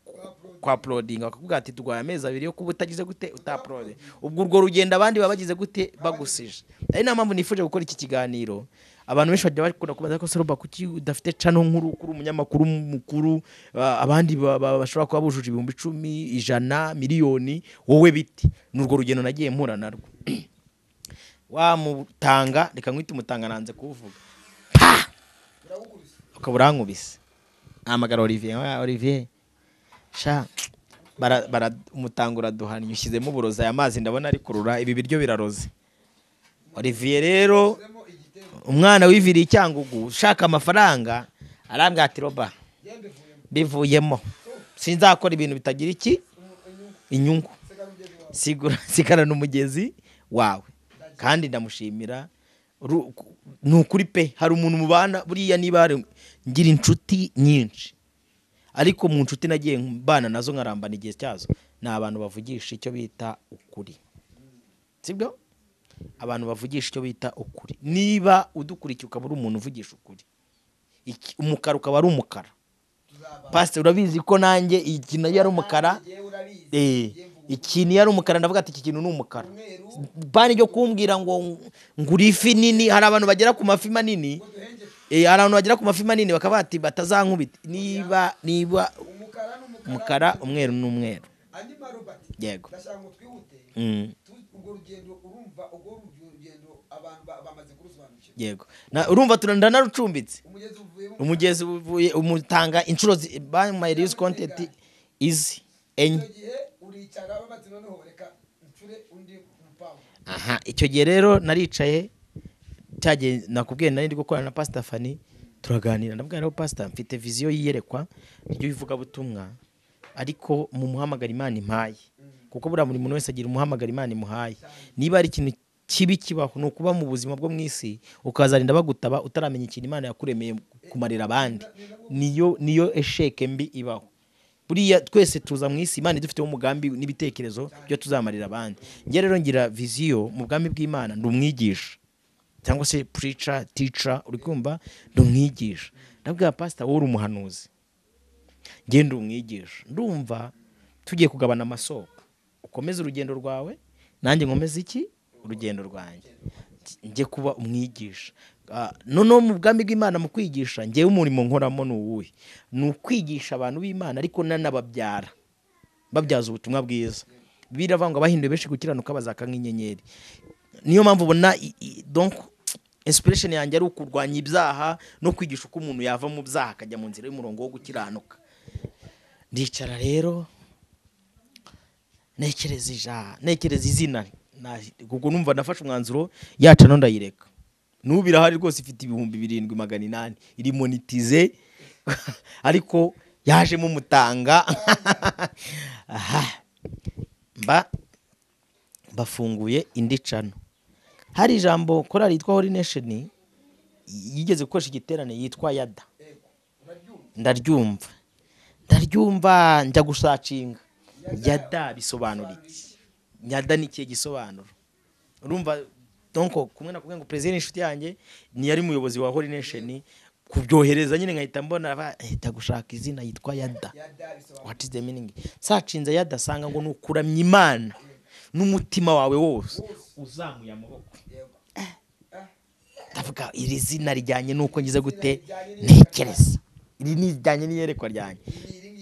kwa porodinga bakakubwira ati turwaye amezi abiri yo kuba utagize gute utaporode ubwo urwo rugendo abandi baba bagize gute bagusije ari niyo mpamvu nifuje gukora iki kiganiro abantu benshi bajya bakunda kubaza ko soroba kuki udafite cano nkuru kuri umunyamakuru mukuru ah, abandi ba- ba- bashobora kuba bujuje ibihumbi icumi ijana miliyoni wowe biti ni urwo rugendo nagiye mpura narwo wamutanga reka nkwite umutanga nanze kuwuvuga ukaba urankubise ahamagara olivier wa olivier sha bara, bara, umutanga uraduhannye ushyizemo uburozi aya mazi ndabona ari kurura ibi biryo biraroze olivier rero umwana wiviriye icyangugu ushaka amafaranga arambwira ati roba bivuyemo sinzakora ibintu bitagira iki inyungu sigura sigarana umugezi wawe kandi ndamushimira Ru- ku- ni ukuri pe hari umuntu mubana buriya niba hari- ngira inshuti nyinshi ariko mu nshuti nagiye mbana nazo nkarambana igihe cyazo ni abantu bavugisha icyo bita ukuri sibyo abantu bavugisha icyo bita ukuri niba udukurikiye ukaba uri umuntu uvugisha ukuri Iki- umukara ukaba ari umukara pasiteri urabizi ko nanjye iyi kintu yari umukara yewe urabizi Eh, ikintu iyo ari umukara ndavuga ati iki kintu ni umukara bani ryo kumbwira ngo ngura ifi nini hari abantu bagera ku mafi manini eh, hari abantu bagera ku mafi manini bakaba bati batazankubita niba niba umukara n'umukara umukara umweru n'umweru andi marobati Yego. ndashaka ngo twihute Mm, tu- urwo rugendo urumva urwo rugendo abantu ba- bamaze kurusobanukirwa yego Na- urumva turanarucumbitse umugezi uvuyemo umugezi uvuye umutanga inshuro zi- by my use content is enye icyo gihe uricara babatse noneho reka ncure undi mupangu aha icyo gihe rero naricaye cyagiye nakubwiye nari ndi gukorana na pasita fani turaganira ndabwira rero pasita mfite viziyo yiyerekwa ry'ivugabutumwa ariko mu muhamagara imana impaye kuko buriya buri muntu wese agira umuhamagara imana imuhaye niba ari ikintu kibi kibaho ni ukuba mu buzima bwo mu isi ukazarinda bagutaba utaramenya ikintu imana yakuremeye kumarira abandi niyo niyo esheke mbi ibaho buriya twese tuza mu isi imana idufiteho umugambi n'ibitekerezo byo tuzamarira abandi njye rero ngira viziyo mu bwami bw'imana ndi umwigisha cyangwa se purica tica uri kumva ndi umwigisha ndabwira pasita wowe uri umuhanuzi njye ndi umwigisha ndumva tugiye kugabana amasoko ukomeze urugendo rwawe nanjye nkomeze iki urugendo rwanjye njye kuba umwigisha Ah, noneho mu bwami bw'imana mu kwigisha njyewe umurimo nkoramo ni uwuhe ni ukwigisha abantu b'imana ariko nanababyara babyaza ubutumwa bwiza bibiliya avuga ngo abahinduye benshi gukiranuka bazaka nk'inyenyeri niyo mpamvu ubona i- i- donc inspiration yanjye ari ukurwanya ibyaha no kwigisha uko umuntu yava mu byaha akajya mu nzira y'umurongo wo gukiranuka ndicara rero ntekereza ijana ntekereza izina Na- ubwo numva nafashe umwanzuro yaca no ndayireka n'ubu irahari rwose ifite ibihumbi birindwi magana inani iri monitize ariko yajemo umutanga aha mba bafunguye indi cano hari ijambo korali yitwa holy nation yigeze gukoresha igiterane yitwa yada ndaryumva ndaryumva njya gusacinga yada bisobanura iki yada ni ikihe gisobanuro urumva donko kumwe na kumwe ngo perezida n'inshuti yanjye niyo ari umuyobozi wa holy nation kubyohereza nyine nkahita mbona ba- ahita gushaka izina yitwa yada what is the meaning sacinze yadasanga ngo ni ukuramya imana n'umutima wawe wose uzamuye amaboko Eh. ndavuga iri zina rijyanye n'uko ngize gute ntekereza iri ni rijyanye n'iyerekwa ryanjye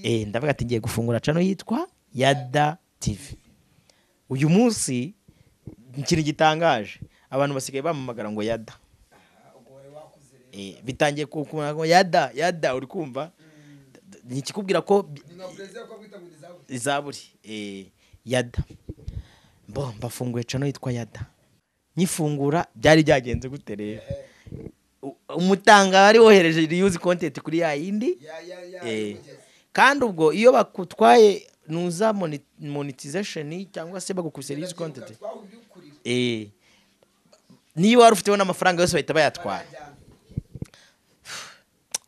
Eh, ndavuga ati ngiye gufungura cano yitwa yada tv uyu munsi ikintu gitangaje abantu basigaye bamamagara ngo yada Eh, bitangiye ku- ku- ngo yada yada uri kumva nikikubwira ko bi- ni nka perezida uko bwita ngo ni zabuze izaburi eh, yada bo mbafunguye cano yitwa yada nyifungura byari byagenze gute rero U- umutanga wari wohereje reuse content kuri ya yindi ya ya ya Eh, y'umugezi. kandi ubwo iyo bakutwaye nuza moni- monetization cyangwa se bagukubise reuse content twahubyukurira eh, niyo wari ufiteho n'amafaranga yose bahita bayatwara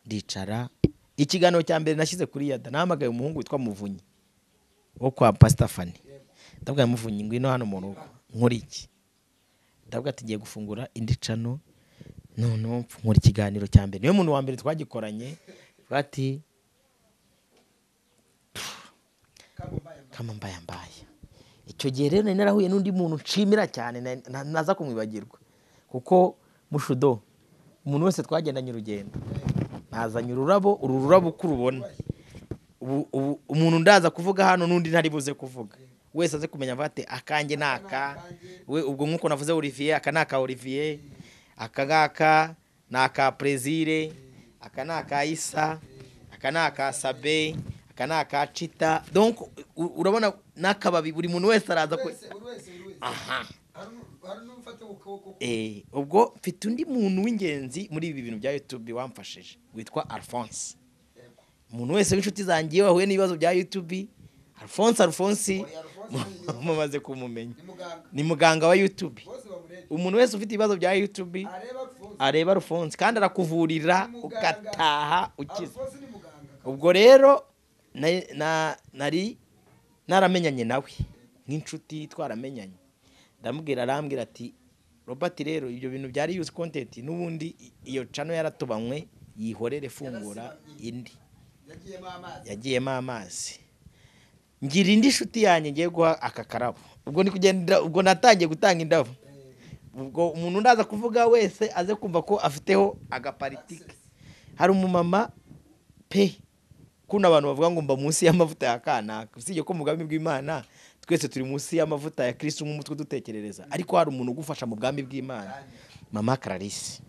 ndicara ikiganiro cya mbere nashyize kuri yada nahamagaye umuhungu witwa muvunyi wo kwa pasita fani ndabwira muvunyi ngwino hano mu rugo nkora iki ndabwira ati ngiye gufungura indi cano noneho nkora ikiganiro cya mbere niwe muntu wa mbere twagikoranye bati kama mbaye mbaye icyo gihe rero nari narahuye n'undi muntu nshimira cyane na- na- naza kumwibagirwa kuko mushudo umuntu wese twagendanye urugendo nazanye ururabo uru rurabo uko urubona ubu- ubu umuntu ndaza kuvuga hano n'undi ntari buze kuvuga wese aze kumenya avuga ati akanjye ni aka we ubwo nk'uko navuze olivier aka ni aka olivier aka ngaka ni aka prezire aka ni aka isa aka ni aka sabe aka ni aka cita donc u- urabona n'akababi buri muntu wese araza ku wese buri wese buri wese aha hari n'u- hari n'ufata ku kuboko Eh, ubwo mfite undi muntu w'ingenzi muri ibi bintu bya YouTube wamfashije witwa Alphonse umuntu wese w'inshuti zanjye iyo wahuye n'ibibazo bya YouTube Alphonse Alphonse Oya, Alphonse ni mu- mumaze kumumenya ni muganga ni muganga wa YouTube bose bamureba umuntu wese ufite ibibazo bya YouTube areba alphonse areba Alphonse kandi arakuvurira Ni muganga. ugataha ukize alphonse ni muganga ubwo rero na- na- nari naramenyanye nawe nk'inshuti twaramenyanye ndamubwira arambwira ati robert rero ibyo bintu byari yuzi kontenti n'ubundi i- iyo cano yaratubanywe yihorere fungura indi yagiyemo amazi yagiyemo amazi ngira indi nshuti yanjye ngiye guha aka karabo ubwo ni kugenda ubwo natangiye gutanga indabo ubwo umuntu ndaza kuvuga wese aze kumva ko afiteho agaparitike hari umumama pe kuno abantu bavuga ngo mba munsi y'amavuta ya kanaka usibye ko mu bwami bw'imana twese turi munsi y'amavuta ya kirisitu nk'umutwe dutekerereza ariko hari umuntu ugufasha mu bwami bw'imana mama kararisi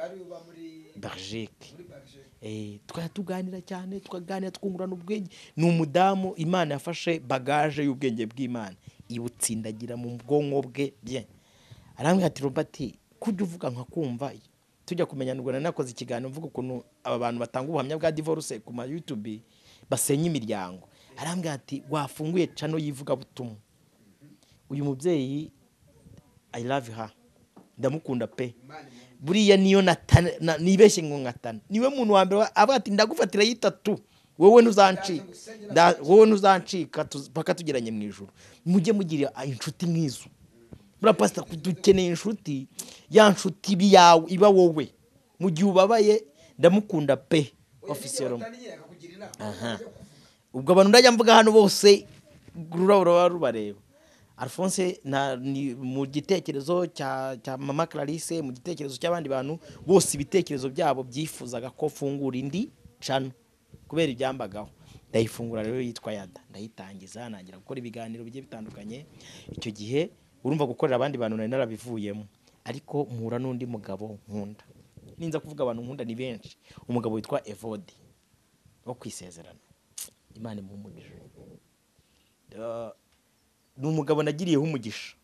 ari uba muri berjike muri bagije Eh, twari tuganira cyane tukaganira twungurana ubwenge ni umudamu imana yafashe bagaje y'ubwenge bw'imana ibutsindagira mu bwonko bwe bye arambwira ati robert kujya uvuga nka kumva tujya kumenyana ubwo nari nakoze ikiganiro mvuga ukuntu aba bantu batanga ubuhamya bwa divorce ku ma youtube basenya imiryango arambwira ati wafunguye cano y'ivugabutumwa uyu mubyeyi i love her ndamukunda pe imana imwe buriya niyo natana na- nibeshye ngo nkatana niwe muntu wa mbere wa- avuga ati ndagufatira y'itatu wowe ntuzancika Nda- wowe ntuzancika tuz- paka tugeranye mu ijoro mujye mugira ah, inshuti nk'izo buriya pasita dukeneye inshuti ya nshuti iba iyawe iba wowe mu gihe ubabaye ndamukunda pe ofisiyero tangira kugira inama Aha. ubwo abantu ndajya mvuga hano bose ururabo ruba rubareba alphonse na- ni mu gitekerezo cya cya mama clarisse mu gitekerezo cy'abandi bantu bose ibitekerezo byabo byifuzaga ko fungura indi cano kubera ibyambagaho ndayifungura rero yitwa yada ndayitangiza nangira gukora ibiganiro bigiye bitandukanye icyo gihe urumva gukorera abandi bantu nari narabivuyemo ariko mpura n'undi mugabo nkunda ninza kuvuga abantu nkunda ni benshi umugabo witwa evode wo kwisezerana imana imuha umugisha Eh, ni umugabo nagiriyeho umugisha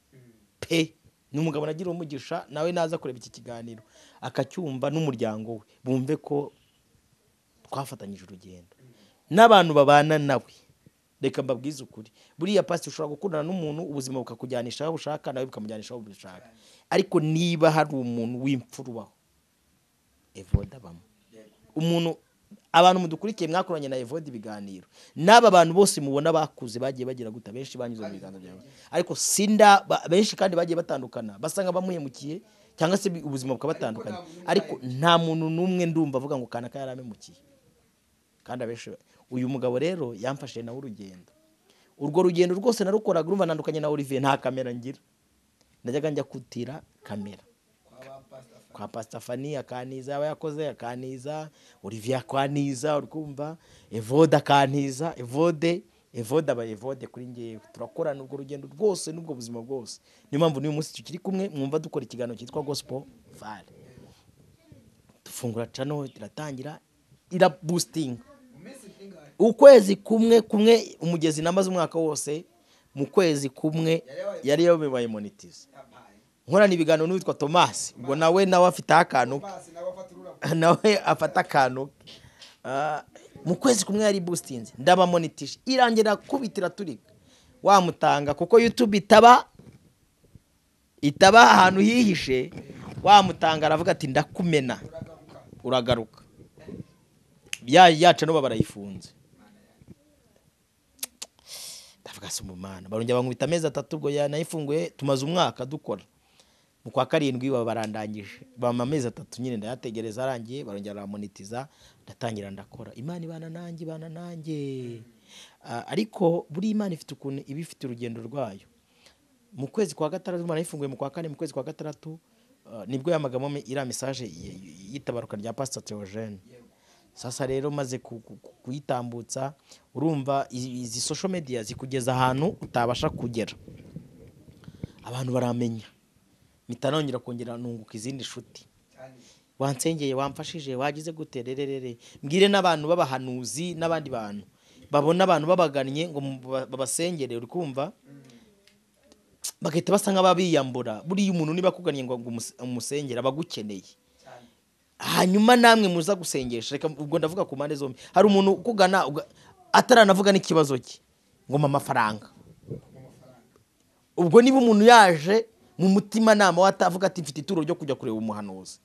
pe ni umugabo nagiriyeho umugisha nawe naza kureba iki kiganiro akacyumva n'umuryango we bumve ko twafatanyije urugendo n'abantu babana nawe reka mbabwize ukuri buriya pasi ushobora gukundana n'umuntu ubuzima bukakujyanisha aho bushaka nawe bukamujyanisha aho bushaka ariko niba hari umuntu w'imfurubaho evoda bamwe umuntu abantu mudukurikiye mwakoranye na evode ibiganiro n'aba bantu bose mubona bakuze bagiye bagira guta benshi banyuze mu biganza byawe ariko sinda ba- benshi kandi bagiye batandukana basanga bamuhemukiye cyangwa se bi- ubuzima bukabatandukanya ariko nta muntu n'umwe ndumva avuga ngo kanaka yaramemukiye kandi abenshi uyu mugabo rero yamfashije nawe urugendo urwo rugendo rwose narukoraga urumva nandukanye na Olivier nta kamera ngira najyaga njya kutira kamera kwa ba pastor kwa pasita fani akaniza aba yakoze akaniza olivier akaniza urwumva evode akaniza evode evode aba evode kuri ngewe turakorana urwo rugendo rwose n'ubwo buzima bwose niyo mpamvu n'uyu munsi tukiri kumwe mwumva dukora ikiganiro cyitwa gospel vale dufungura cano iratangira irabustinga mu minsi nk'ingari ukwezi kumwe kumwe umugezi namaze umwaka wose mu kwezi kumwe yari yabaye monetize yampaye nkorana ibiganiro n'uwitwa tomasi ubwo nawe nawe afite akantu ke basi nawe afata ururabo nawe afata akantu ke. Ah, mu kwezi kumwe yari busitinze ndabamonitije irangira kubitira turika wamutanga kuko youtube itaba itaba ahantu hihishe wamutanga aravuga ati ndakumena uragaruka uragaruka ya yaca no barayifunze ndavuga si umumana barongera bankubita amezi atatu ubwo yanayifunguye tumaze umwaka dukora mu kwa karindwi baba barandangije bampa amezi atatu nyine ndayategereza arangiye barongera baramonetiza ndatangira ndakora imana ibana nanjye ibana nanjye Ah, ariko buri imana ifite ukuntu iba ifite urugendo rwayo mu kwezi kwa gatandatu imana yayifunguye mu kwa kane mu kwezi kwa gatandatu ah, nibwo yamagamo iriya mesaje y- y- y'itabaruka rya pasita teogene sasa rero maze ku- ku- ku- kuyitambutsa urumva i- izi social media zikugeza ahantu utabasha kugera abantu baramenya mpita nongera kongera nunguka izindi nshuti cyane wansengeye wamfashije wagize gute rererere mbwire n'abantu b'abahanuzi n'abandi bantu babona abantu babagannye ngo mu- ba- babasengere uri kumva bagahita basa nk'ababiyambura buriya umuntu niba akugannye ngo ngo umus- umusengere aba agukeneye cyane hanyuma namwe muza gusengesha reka ubwo ndavuga ku mpande zombi hari umuntu ukugana uga- ataranavuga n'ikibazo cye ngo mpa amafaranga ubwo niba umuntu yaje mu mutima nama watavuga ati mfite ituro ryo kujya kureba umuhanuzi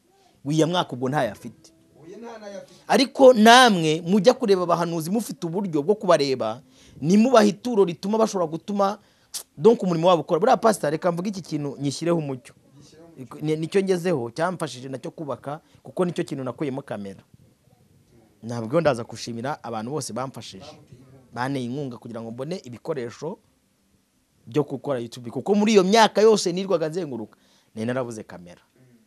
wiya mwaka ubwo ntayo afite uyu nta n'ayafite ariko namwe mujya kureba abahanuzi mufite uburyo bwo kubareba nimubaha ituro rituma bashobora gutuma donk umurimo wabo ukora buriya pasita reka mvuge iki kintu nyishyireho umucyo Ni- nicyo ngezeho cyamfashije nacyo kubaka kuko nicyo kintu nakuyemo kamera ntabwo ndaza gushimira abantu bose bamfashije banteye inkunga kugira ngo mbone ibikoresho byo gukora YouTube kuko muri iyo myaka yose nirwaga nzenguruka nari narabuze kamera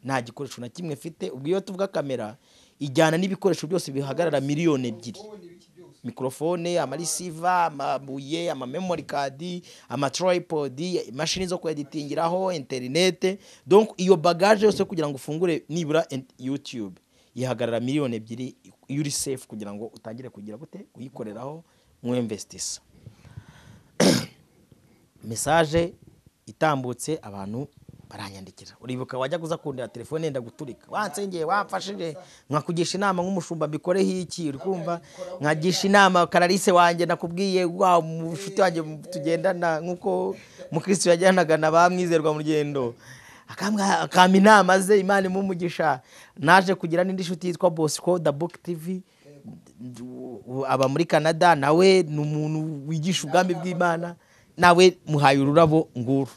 nta gikoresho na kimwe mfite ubwo iyo tuvuga kamera ijyana n'ibikoresho byose bihagarara miliyoni ebyiri mikorofone amarisiva amabuye amamemori kadi amatripodi imashini zo kweditingiraho interinete donc iyo bagaje yose kugira ngo ufungure nibura ent- youtube yihagarara miliyoni ebyiri iyo uri safe kugira ngo utangire kugira gute uyikoreraho nk'uwemvestisa mesaje itambutse abantu baranyandikira uribuka wajya kuza kundira telefone yenda guturika wansengeye wamfashije nkakugisha inama nk'umushumba mbikoreho iki uri kumva nkagisha inama karalise wanjye nakubwiye wa mushuti wanjye tugendana nk'uko mukristo yajyanaga na ba mwizerwa mu rugendo akambwa- akampa inama ze imana imumugisha naje kugira n'indi nshuti yitwa bosco the book tv ubu aba muri canada nawe ni umuntu wigisha ubwami bw'imana nawe muhaye ururabo nguru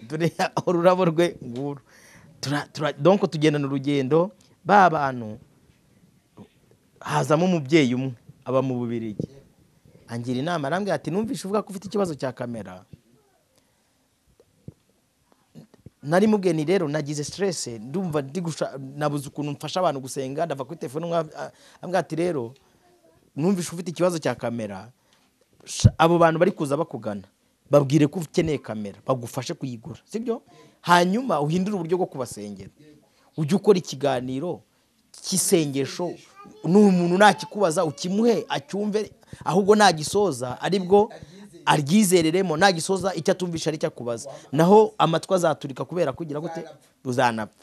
dore ururabo rwe nguru Tura- tura- donc tugendana urugendo ba bantu hazamo umubyeyi umwe aba mu bubirigi angira inama arambwira ati numvishe uvuga ko ufite ikibazo cya kamera nari mugeni rero nagize stress ndumva ndi gusha- nabuze ukuntu mfasha abantu gusenga ndava kuri telefone umwe a- ambwira ati rero numvishe ufite ikibazo cya kamera sha- abo bantu bari kuza bakugana babwire ko ukeneye kamera bagufashe kuyigura sibyo hanyuma uhindure uburyo bwo kubasengera ujye ukora ikiganiro cy'isengesho n'umuntu nakikubaza ukimuhe acyumve ahubwo nagisoza aribwo aryizereremo nagisoza icyo atumvisha aricyo akubaza naho amatwi azaturika kubera kugira gute uzanapfa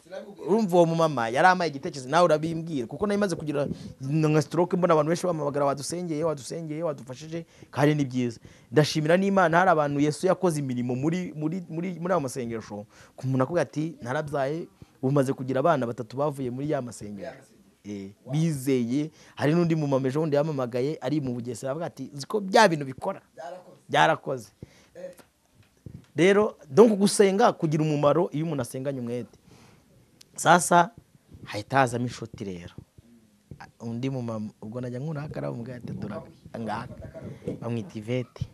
urumva uwo mumama yari amaye igitekerezo nawe urabimbwira kuko nari maze kugira nka stroke mbona abantu benshi bamamagara wadusengeye wadusengeye wadufashije kandi ni byiza ndashimira n'imana hari abantu yesu yakoze imirimo muri muri muri muri ayo masengesho ku muntu akubwira ati narabyaye ubu maze kugira abana batatu bavuye muri ya masengesho Eh, bizeye hari n'undi mu mamejo wundi yamamagaye ari mu bugesera avuga ati uzi ko bya bintu bikora byarakoze rero donc gusenga kugira umumaro iyo umuntu asenganye umwete sasa hahita hazamo inshuti rero A- undi mumama ubwo najya nkurakara umubwira ati turaga ngaka bamwita ivete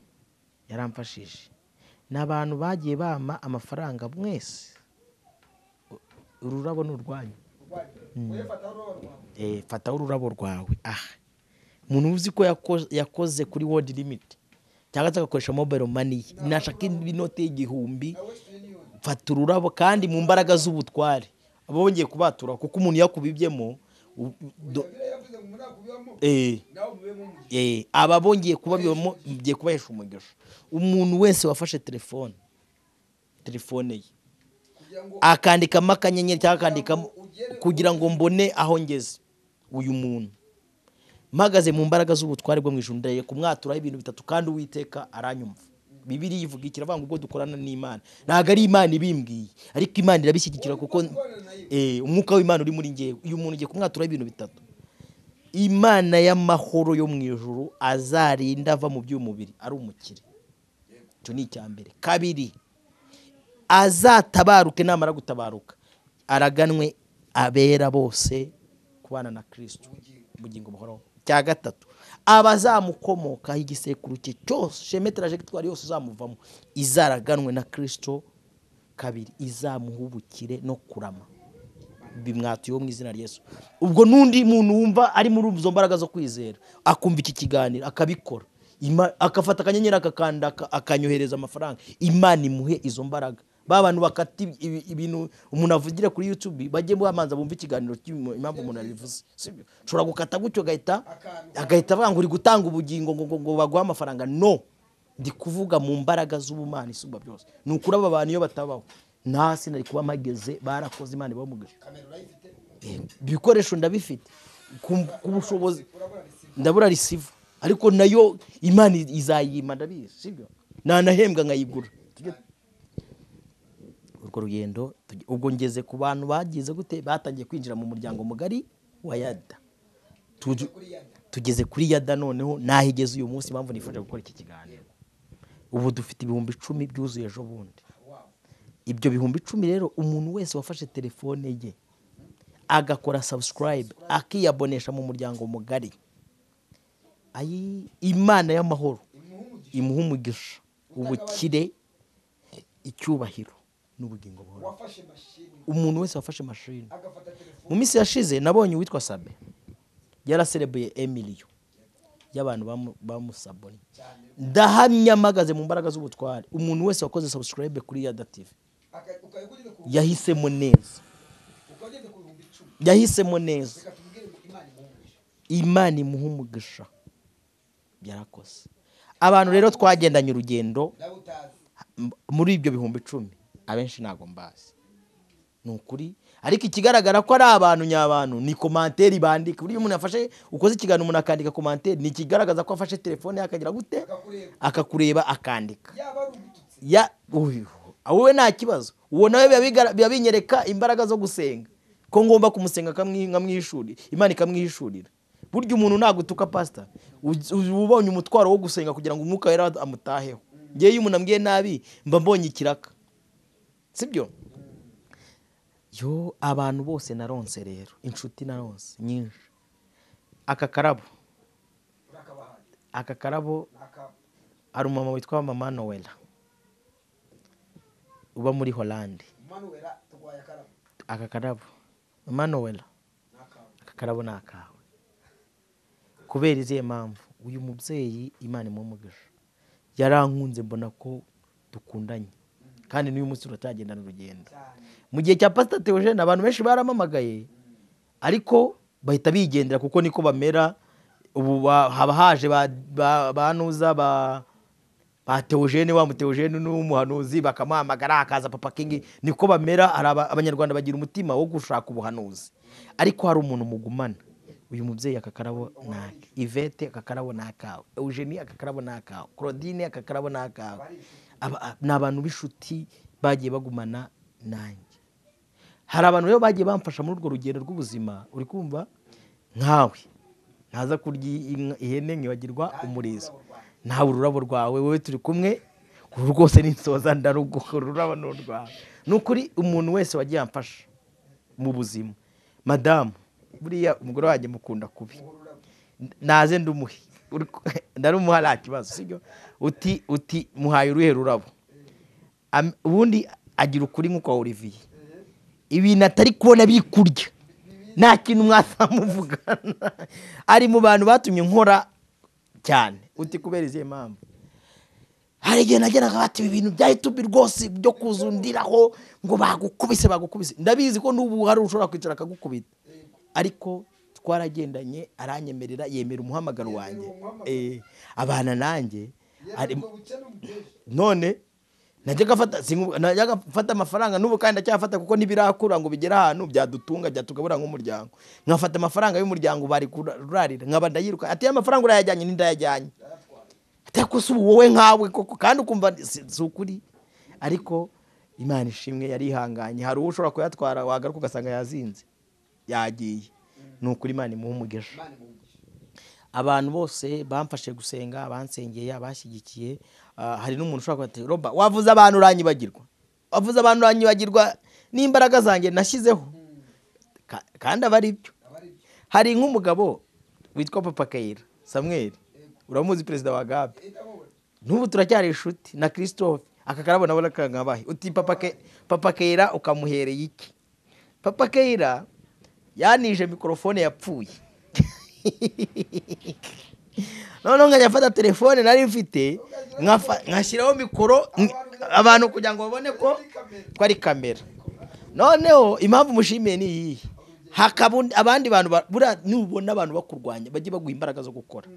yaramfashije ni abantu bagiye bama amafaranga mwese U- ururabo ni urwanyu eh, fataho ururabo rwawe aha umuntu uzi ko yako- yakoze kuri world limit cyangwa se agakoresha mobile money ye nashaka inoti y'igihumbi fata ururabo kandi mu mbaraga z'ubutware aba bongeye kubatura kuko umuntu yakubibyemo u- do- eh, eh, aba bongeye kubabibamo bigiye kubahesha umugisha umuntu wese wafashe telefone telefone ye akandikamo akanyenyeri cyangwa akandikamo kugira ngo mbone aho ngeze uyu muntu mpagaze mu mbaraga z'ubutware bwo mu ijuru ndaye kumwaturaho ibintu bitatu kandi uwiteka aranyumva bibiri ivuga iki aravuga ngo ubwo dukorana n'imana ntabwo ari imana ibimbwiye ariko imana irabishyigikira kuko eh, umwuka w'imana uri muri ngewe uyu muntu ugiye kumwaturaho ibintu bitatu imana y'amahoro yo mu ijuru azarinda ava mu by'umubiri ari umukire icyo ni icya mbere kabiri azatabaruke namara gutabaruka araganwe abera bose kubana na kirisito ubugingo buhoraho cya gatatu abazamukomokaho igisekuru cye cyose sheme taragiritwari yose izamuvamo izaraganwe na kirisito kabiri izamuha ubukire no kurama bimwatuyeho mu izina rya Yesu ubwo n'undi muntu wumva ari muri izo mbaraga zo kwizera akumva iki kiganiro akabikora Ima- agafata akanyenyeri akakanda aka- akanyohereza amafaranga imana imuhe izo mbaraga ba bantu bakata ibi- ibi- ibintu umuntu avugire kuri youtube bajye bamanza bumve ikiganiro cy'imo- impamvu umuntu abivuze sibyo ushobora gukata gutyo agahita agahita avuga ngo uri gutanga ubugingo ngo ngo- ngo baguhe amafaranga no ndi kuvuga mu mbaraga z'ubumana isumba byose ni ukuri aba bantu iyo batabaho nasi nari kuba mpageze barakoze imana ibamugisha ibikoresho ndabifite ku ku bushobozi ndabura risiva ariko nayo imana izayima ndabizi sibyo nanahembwa nkayigura Tujye- urwo rugendo tujye- ubwo ngeze ku bantu bagize gute batangiye kwinjira mu muryango mugari wa yada Tuju- tugeze kuri yada noneho nahigeze uyu munsi impamvu nifuje gukora iki kiganiro ubu dufite ibihumbi icumi byuzuye ejo bundi ibyo bihumbi icumi rero umuntu wese wafashe telefone ye agakora subscribe akiyabonesha mu muryango mugari ayi imana y'amahoro imuha umugisha ubukire icyubahiro n'ubugingo buhoraho wafashe mashini umuntu wese wafashe mashini agafata telefone mu minsi yashize nabonye uwitwa sabe yaraserebuye emiliyo y'abantu bamu- bamusabonye ndahamya mpagaze mu mbaraga z'ubutware umuntu wese wakoze subscribe kuri yada tv aka- ukayagurira ku yahisemo neza ukageze ku bihumbi icumi yahisemo neza reka tubwire ngo imana imuhuje imana imuha umugisha yarakoze abantu rero twagendanye urugendo nawe utazi m- muri ibyo bihumbi icumi abenshi ntabwo mbazi ni ukuri ariko ikigaragara ko ari abantu nyabantu ni komanteri bandika buriya umuntu yafashe ukoze ikiganiro umuntu akandika komanteri ni ikigaragaza ko afashe telefone ye akagira gute akakureba akakureba akandika yaba ari umututsi ya uyu wowe nta kibazo uwo nawe biba bigara- biba binyereka imbaraga zo gusenga ko ngomba kumusenga akamwi- nkamwihishurira imana ikamwihishurira burya umuntu nagutuka pasita uzi- uzi- uba ubonye umutwaro wo gusenga kugira ngo umwuka wera amutaheho ngewe iyo umuntu ambwiye nabi mba mbonye ikiraka sibyo yo abantu bose naronse rero inshuti naronse nyinshi aka karabo urakabahaye aka karabo akaba hari umumama witwa mama nowela uba muri holande manuwera turwaye akarabo aka karabo mama nowela n'akawe aka karabo ni akawe kubera izihe mpamvu uyu mubyeyi imana imumugisha yarankunze mbona ko dukundanye kandi n'uyu munsi turacyagendana urugendo cyane mu gihe cya pasita teogene abantu benshi baramamagaye ariko bahita bigendera kuko niko bamera ubu ba- haba haje ba- ba- banuza ba ba teogene wa muteogene n'umuhanuzi bakamuhamagara hakaza papa kingi niko bamera hari aba- abanyarwanda bagira umutima wo gushaka ubuhanuzi ariko hari umuntu mugumana uyu mubyeyi akakarabo nake ivete akakarabo nakawe eugenie akakarabo nakawe claudine akakarabo nakawe Aba- a- ni abantu b'inshuti bagiye bagumana nanjye hari abantu rero bagiye bamfasha muri urwo rugendo rw'ubuzima uri kumva nkawe ntaza kurya inka- ihene nkibagirwa umurizo ntawe ururabo rwawe wowe turi kumwe uru rwose ninsoza ndaruguha ururabo ni urwawe ni ukuri umuntu wese wagiye amfasha mu buzima madamu buriya umugore wanjye mukunda kubi naze ndumuhe Uri ku- ndarumuha nta kibazo sibyo uti uti muhaye uruhe rurabo Am- ubundi agira ukuri nk'ukwa olivier ibintu atari kubona biri kurya nta kintu mwazamuvugana ari mu bantu batumye nkora cyane uti kubera izihe mpamvu hari igihe nageraga bati ibi bintu bya yutubi rwose byo kuzundiraho ngo bagukubise bagukubise ndabizi ko n'ubu hari ushobora kwicara akagukubita ariko twaragendanye aranyemerera yemera umuhamagaro wanjye Eh, abana nanjye ari- yego ubukene umuteje none najyaga afata singu- najyaga mfata amafaranga n'ubu kandi ndacyafata kuko ntibirakura ngo bigere ahantu byadutunga byatugabura nk'umuryango nkafata amafaranga y'umuryango bari kurarira nkaba ndayiruka ati "Ya mafaranga urayajyanye n'indayajyanye atari ko si ubu wowe nkawe koko kandi ukumva si si ukuri ariko imana ishimwe yarihanganye hari uwo ushobora kuyatwara wagaruka ugasanga yazinze yagiye ni ukuri imana imuha umugisha imana imuhuje abantu bose bamfashe gusenga bansengeye abashyigikiye ah, hari n'umuntu ushobora kuba ati roba wavuze abantu uranyibagirwa wavuze abantu uranyibagirwa n'imbaraga zanjye nashyizeho Ka- kandi aba ari byo aba ari byo hari nk'umugabo witwa papa kayira samweli uramuzi perezida wa gabe itamubona n'ubu turacyari inshuti na christophe aka karabo nawe nakangabahe uti papa Ke- papa kera ukamuhereye iki papa kera yanije mikorofone yapfuye noneho nkajya mfata telefone nari mfite nkafa- nkashyiraho mikoro n- abantu kugira ngo babone ko ko ari kamera noneho impamvu mushimiye ni iyi hakaba undi- abandi bantu ba- buriya nubona abantu bakurwanya bajye baguha imbaraga zo gukora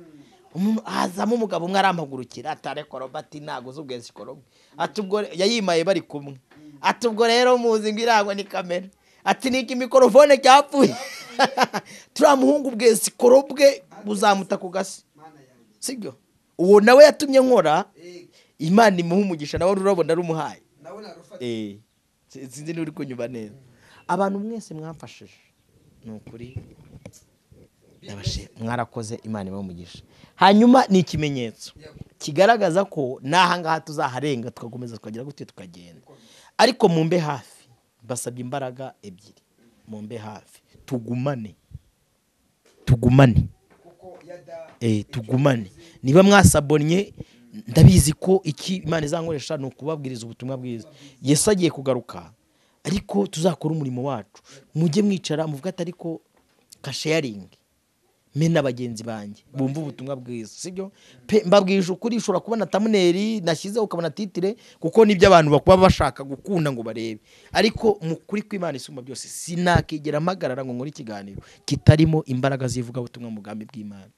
Umuntu- hazamo umugabo umwe arampagurukira atare koroba ati ntago zubwezi koroba ati ubwo re- yayimaye bari kumwe ati ubwo rero muzi ngo irangwa ni kamera ati ni iki mikorofone cyapfuye turiya muhungu bwezi korobwe buzamuta ku gasi mana yanjye sibyo uwo nawe yatumye nkora Eh, imana imuha umugisha nawe ururabo ndarumuhaye nawe narufata Eh, si- sinzi niba uri kunyumva neza abantu mwese mwamfashije ni ukuri ndabashima mwarakoze imana ibahe umugisha hanyuma ni ikimenyetso kigaragaza ko n'aha ngaha tuzaharenga tugakomeza tukagira gute tukagenda ariko mu mbe hafi mbasabye imbaraga ebyiri mu mbe hafi tugumane tugumane kuko yada eh, tugumane niba mwasabonye ndabizi ko iki imana izankoresha ni ukubabwiriza ubutumwa bwiza yesu agiye kugaruka ariko tuzakora umurimo wacu mujye mwicara muvuga ati ariko kasheyaringi mbe na bagenzi banjye bumva ubutumwa bwiza sibyo pe mbabwije ukuri ushobora kubona tamuneri nashyizeho ukabona titire kuko nibyo abantu bakuba bashaka gukunda ngo barebe ariko mu kuri kw'imana isumba byose sinakigera mpagarara ngo nkore ikiganiro kitarimo imbaraga z'ivugabutumwa mu bwami bw'imana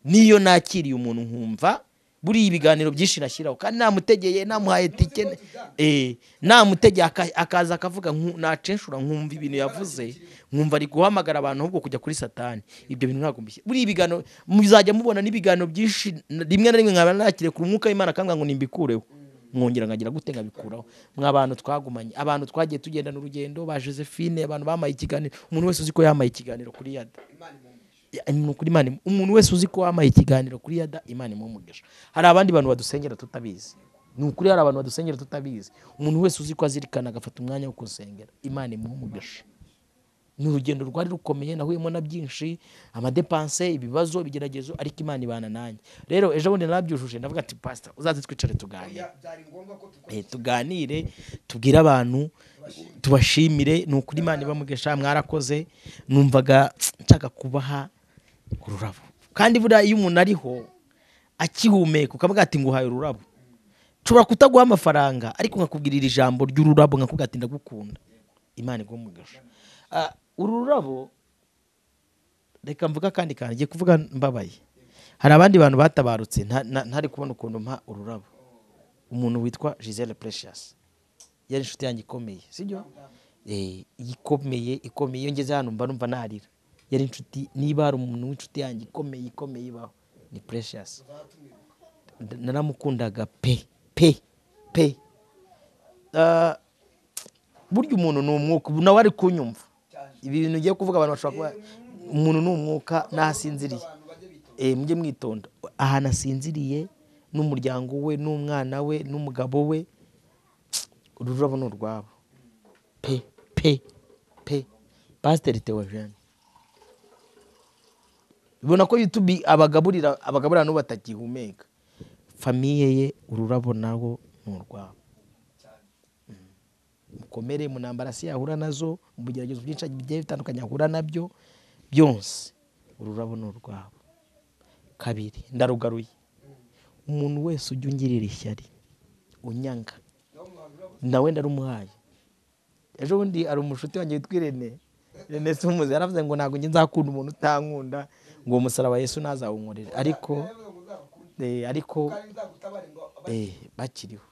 niyo nakiriye umuntu nkumva buriya ibiganiro byinshi nashyiraho kandi namutegeye namuhaye tike eh, namutegeye aka- akaza akavuga nku- nacenshura nkumva ibintu yavuze nkumva ari guhamagara abantu ahubwo kujya kuri satani ibyo bintu ntabwo mbishyira buriya ibiganiro muzajya mubona n'ibiganiro byinshi n- rimwe na rimwe nkaba nakiriye ku mwuka w'imana akambwira ngo nimbikureho mwongera nkagira gute nkabikuraho mwa bantu twagumanye abantu twagiye tugendana urugendo ba josephine abantu bamaye ikiganiro umuntu wese uzi ko yamaye ikiganiro kuri yada Ya, ni ukuri Imana imu- umuntu wese uzi ko wamaye ikiganiro kuri yada imana imumugisha hari abandi bantu badusengera tutabizi ni ukuri hari abantu badusengera tutabizi umuntu wese uzi ko azirikana agafata umwanya wo gusengera imana imumugisha ni urugendo rwari rukomeye nahuyemo na byinshi amadepanse ibibazo ibigeragezo ariko imana ibana nanjye rero ejo bundi narabyujuje ndavuga ati pasita uzaze twicare tuganire Oya, byari ngombwa ko Eh, tuganire tubwire abantu tubashimire ni ukuri imana ibamugesha mwarakoze numvaga nshaka kubaha ururabo kandi buriya iyo umuntu ariho akihumeka ukavuga ati nguhaye ururabo nshobora kutaguha amafaranga ariko nkakubwirira ijambo ry'ururabo nkakubwira ati ndagukunda imana igumugesha Ah, uru rurabo reka mvuga kandi kantu ngiye kuvuga mbabaye hari abandi bantu batabarutse nta- na- ntari kubona ukuntu mpa ururabo umuntu witwa Giselle Precious yari inshuti yanjye ikomeye sibyo eh ikomeye ikomeye iyo ngeze hano mba numva narira yari inshuti niba hari umuntu w'inshuti yanjye ikomeye ikomeye ibaho ni Precious Nda- naramukundaga pe pe pe Ah, burya umuntu ni umwuka ubu nawe ari kunyumva ibi bintu ugiye kuvuga abantu bashobora kuba umuntu ni umwuka n'ahasinziriye eh mujye mwitonda ahantu asinziriye n'umuryango we n'umwana we n'umugabo we ururabo ni urwabo pe pe pe pasiteri teojene ubona ko yutube abagaburira abagaburira n'ubu batakihumeka famiye ye ururabo nawo ni urwabo mukomere mu ntambara se yahura nazo mu bigeragezo byinshi bigiye bitandukanye ahura nabyo byonse ururabo ni urwabo kabiri ndarugaruye umuntu wese ujya ungirira ishyari unyanga nawe ndarumuhaye ejo bundi hari umushuti wanjye witwa irene irene sumuzi yaravuze ngo ntabwo njye nzakunda umuntu utankunda ngo uwo musaraba yesu ntazawunkorere ariko eh, ariko kandi nzagutabare ngo aba- eh, bakiriho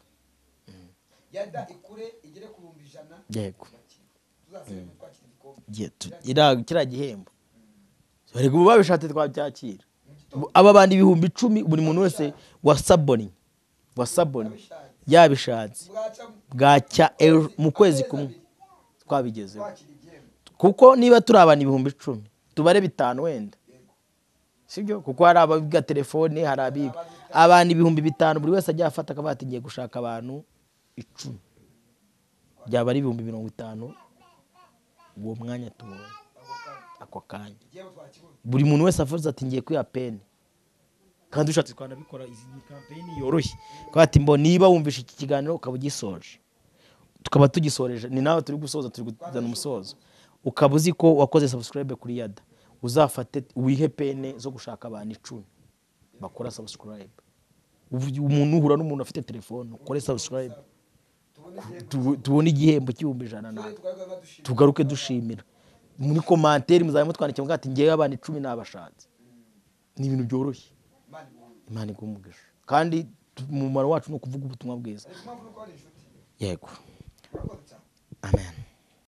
yada ikure igere ku bihumbi ijana yego tuzasubire twakira igikombe Igihe tu- ira- kiriya gihembo barega ubu babishatse twabyakira Ubu aba bantu ibihumbi icumi buri muntu wese wasabonye wasabonye yabishatse bwacamo bwacya ejo mu kwezi kumwe twabigezeho twakira igihembo kuko niba turi abantu ibihumbi icumi tubare bitanu wenda sibyo kuko hari ababiga telefone hari abiga abantu ibihumbi bitanu buri wese ajya afata akavuga ati ngiye gushaka abantu icumi byaba ari ibihumbi mirongo itanu uwo mwanya tubonye ako kanya igihembo twakibonye buri muntu wese avuze ati ngiye kwiha peni kandi ushatse twanabikora izi ni kampeyini yoroshye kuko ati mbo niba wumvishe iki kiganiro ukaba ugisoje tukaba tugisoreje ni nawe turi gusoza turi kuzana umusozo ukaba uzi ko wakoze sabusikarayibe kuri yada uzafate wihe pene zo gushaka abantu icumi bakora sabusikarayibe umuntu uhura n'umuntu afite telefone ukore sabusikarayibe tubone igihembo cy'ibihumbi ijana nawe twari badushimira tugaruke dushimira muri komantere muzajya mutwandikira muvuga ati ngewe abana icumi nabashatse ni ibintu byoroshye imana ibihumbi imana igumugisha kandi tu- umumaro wacu ni ukuvuga ubutumwa bwiza impamvu nuko bari inshuti yego urakoze cyane amen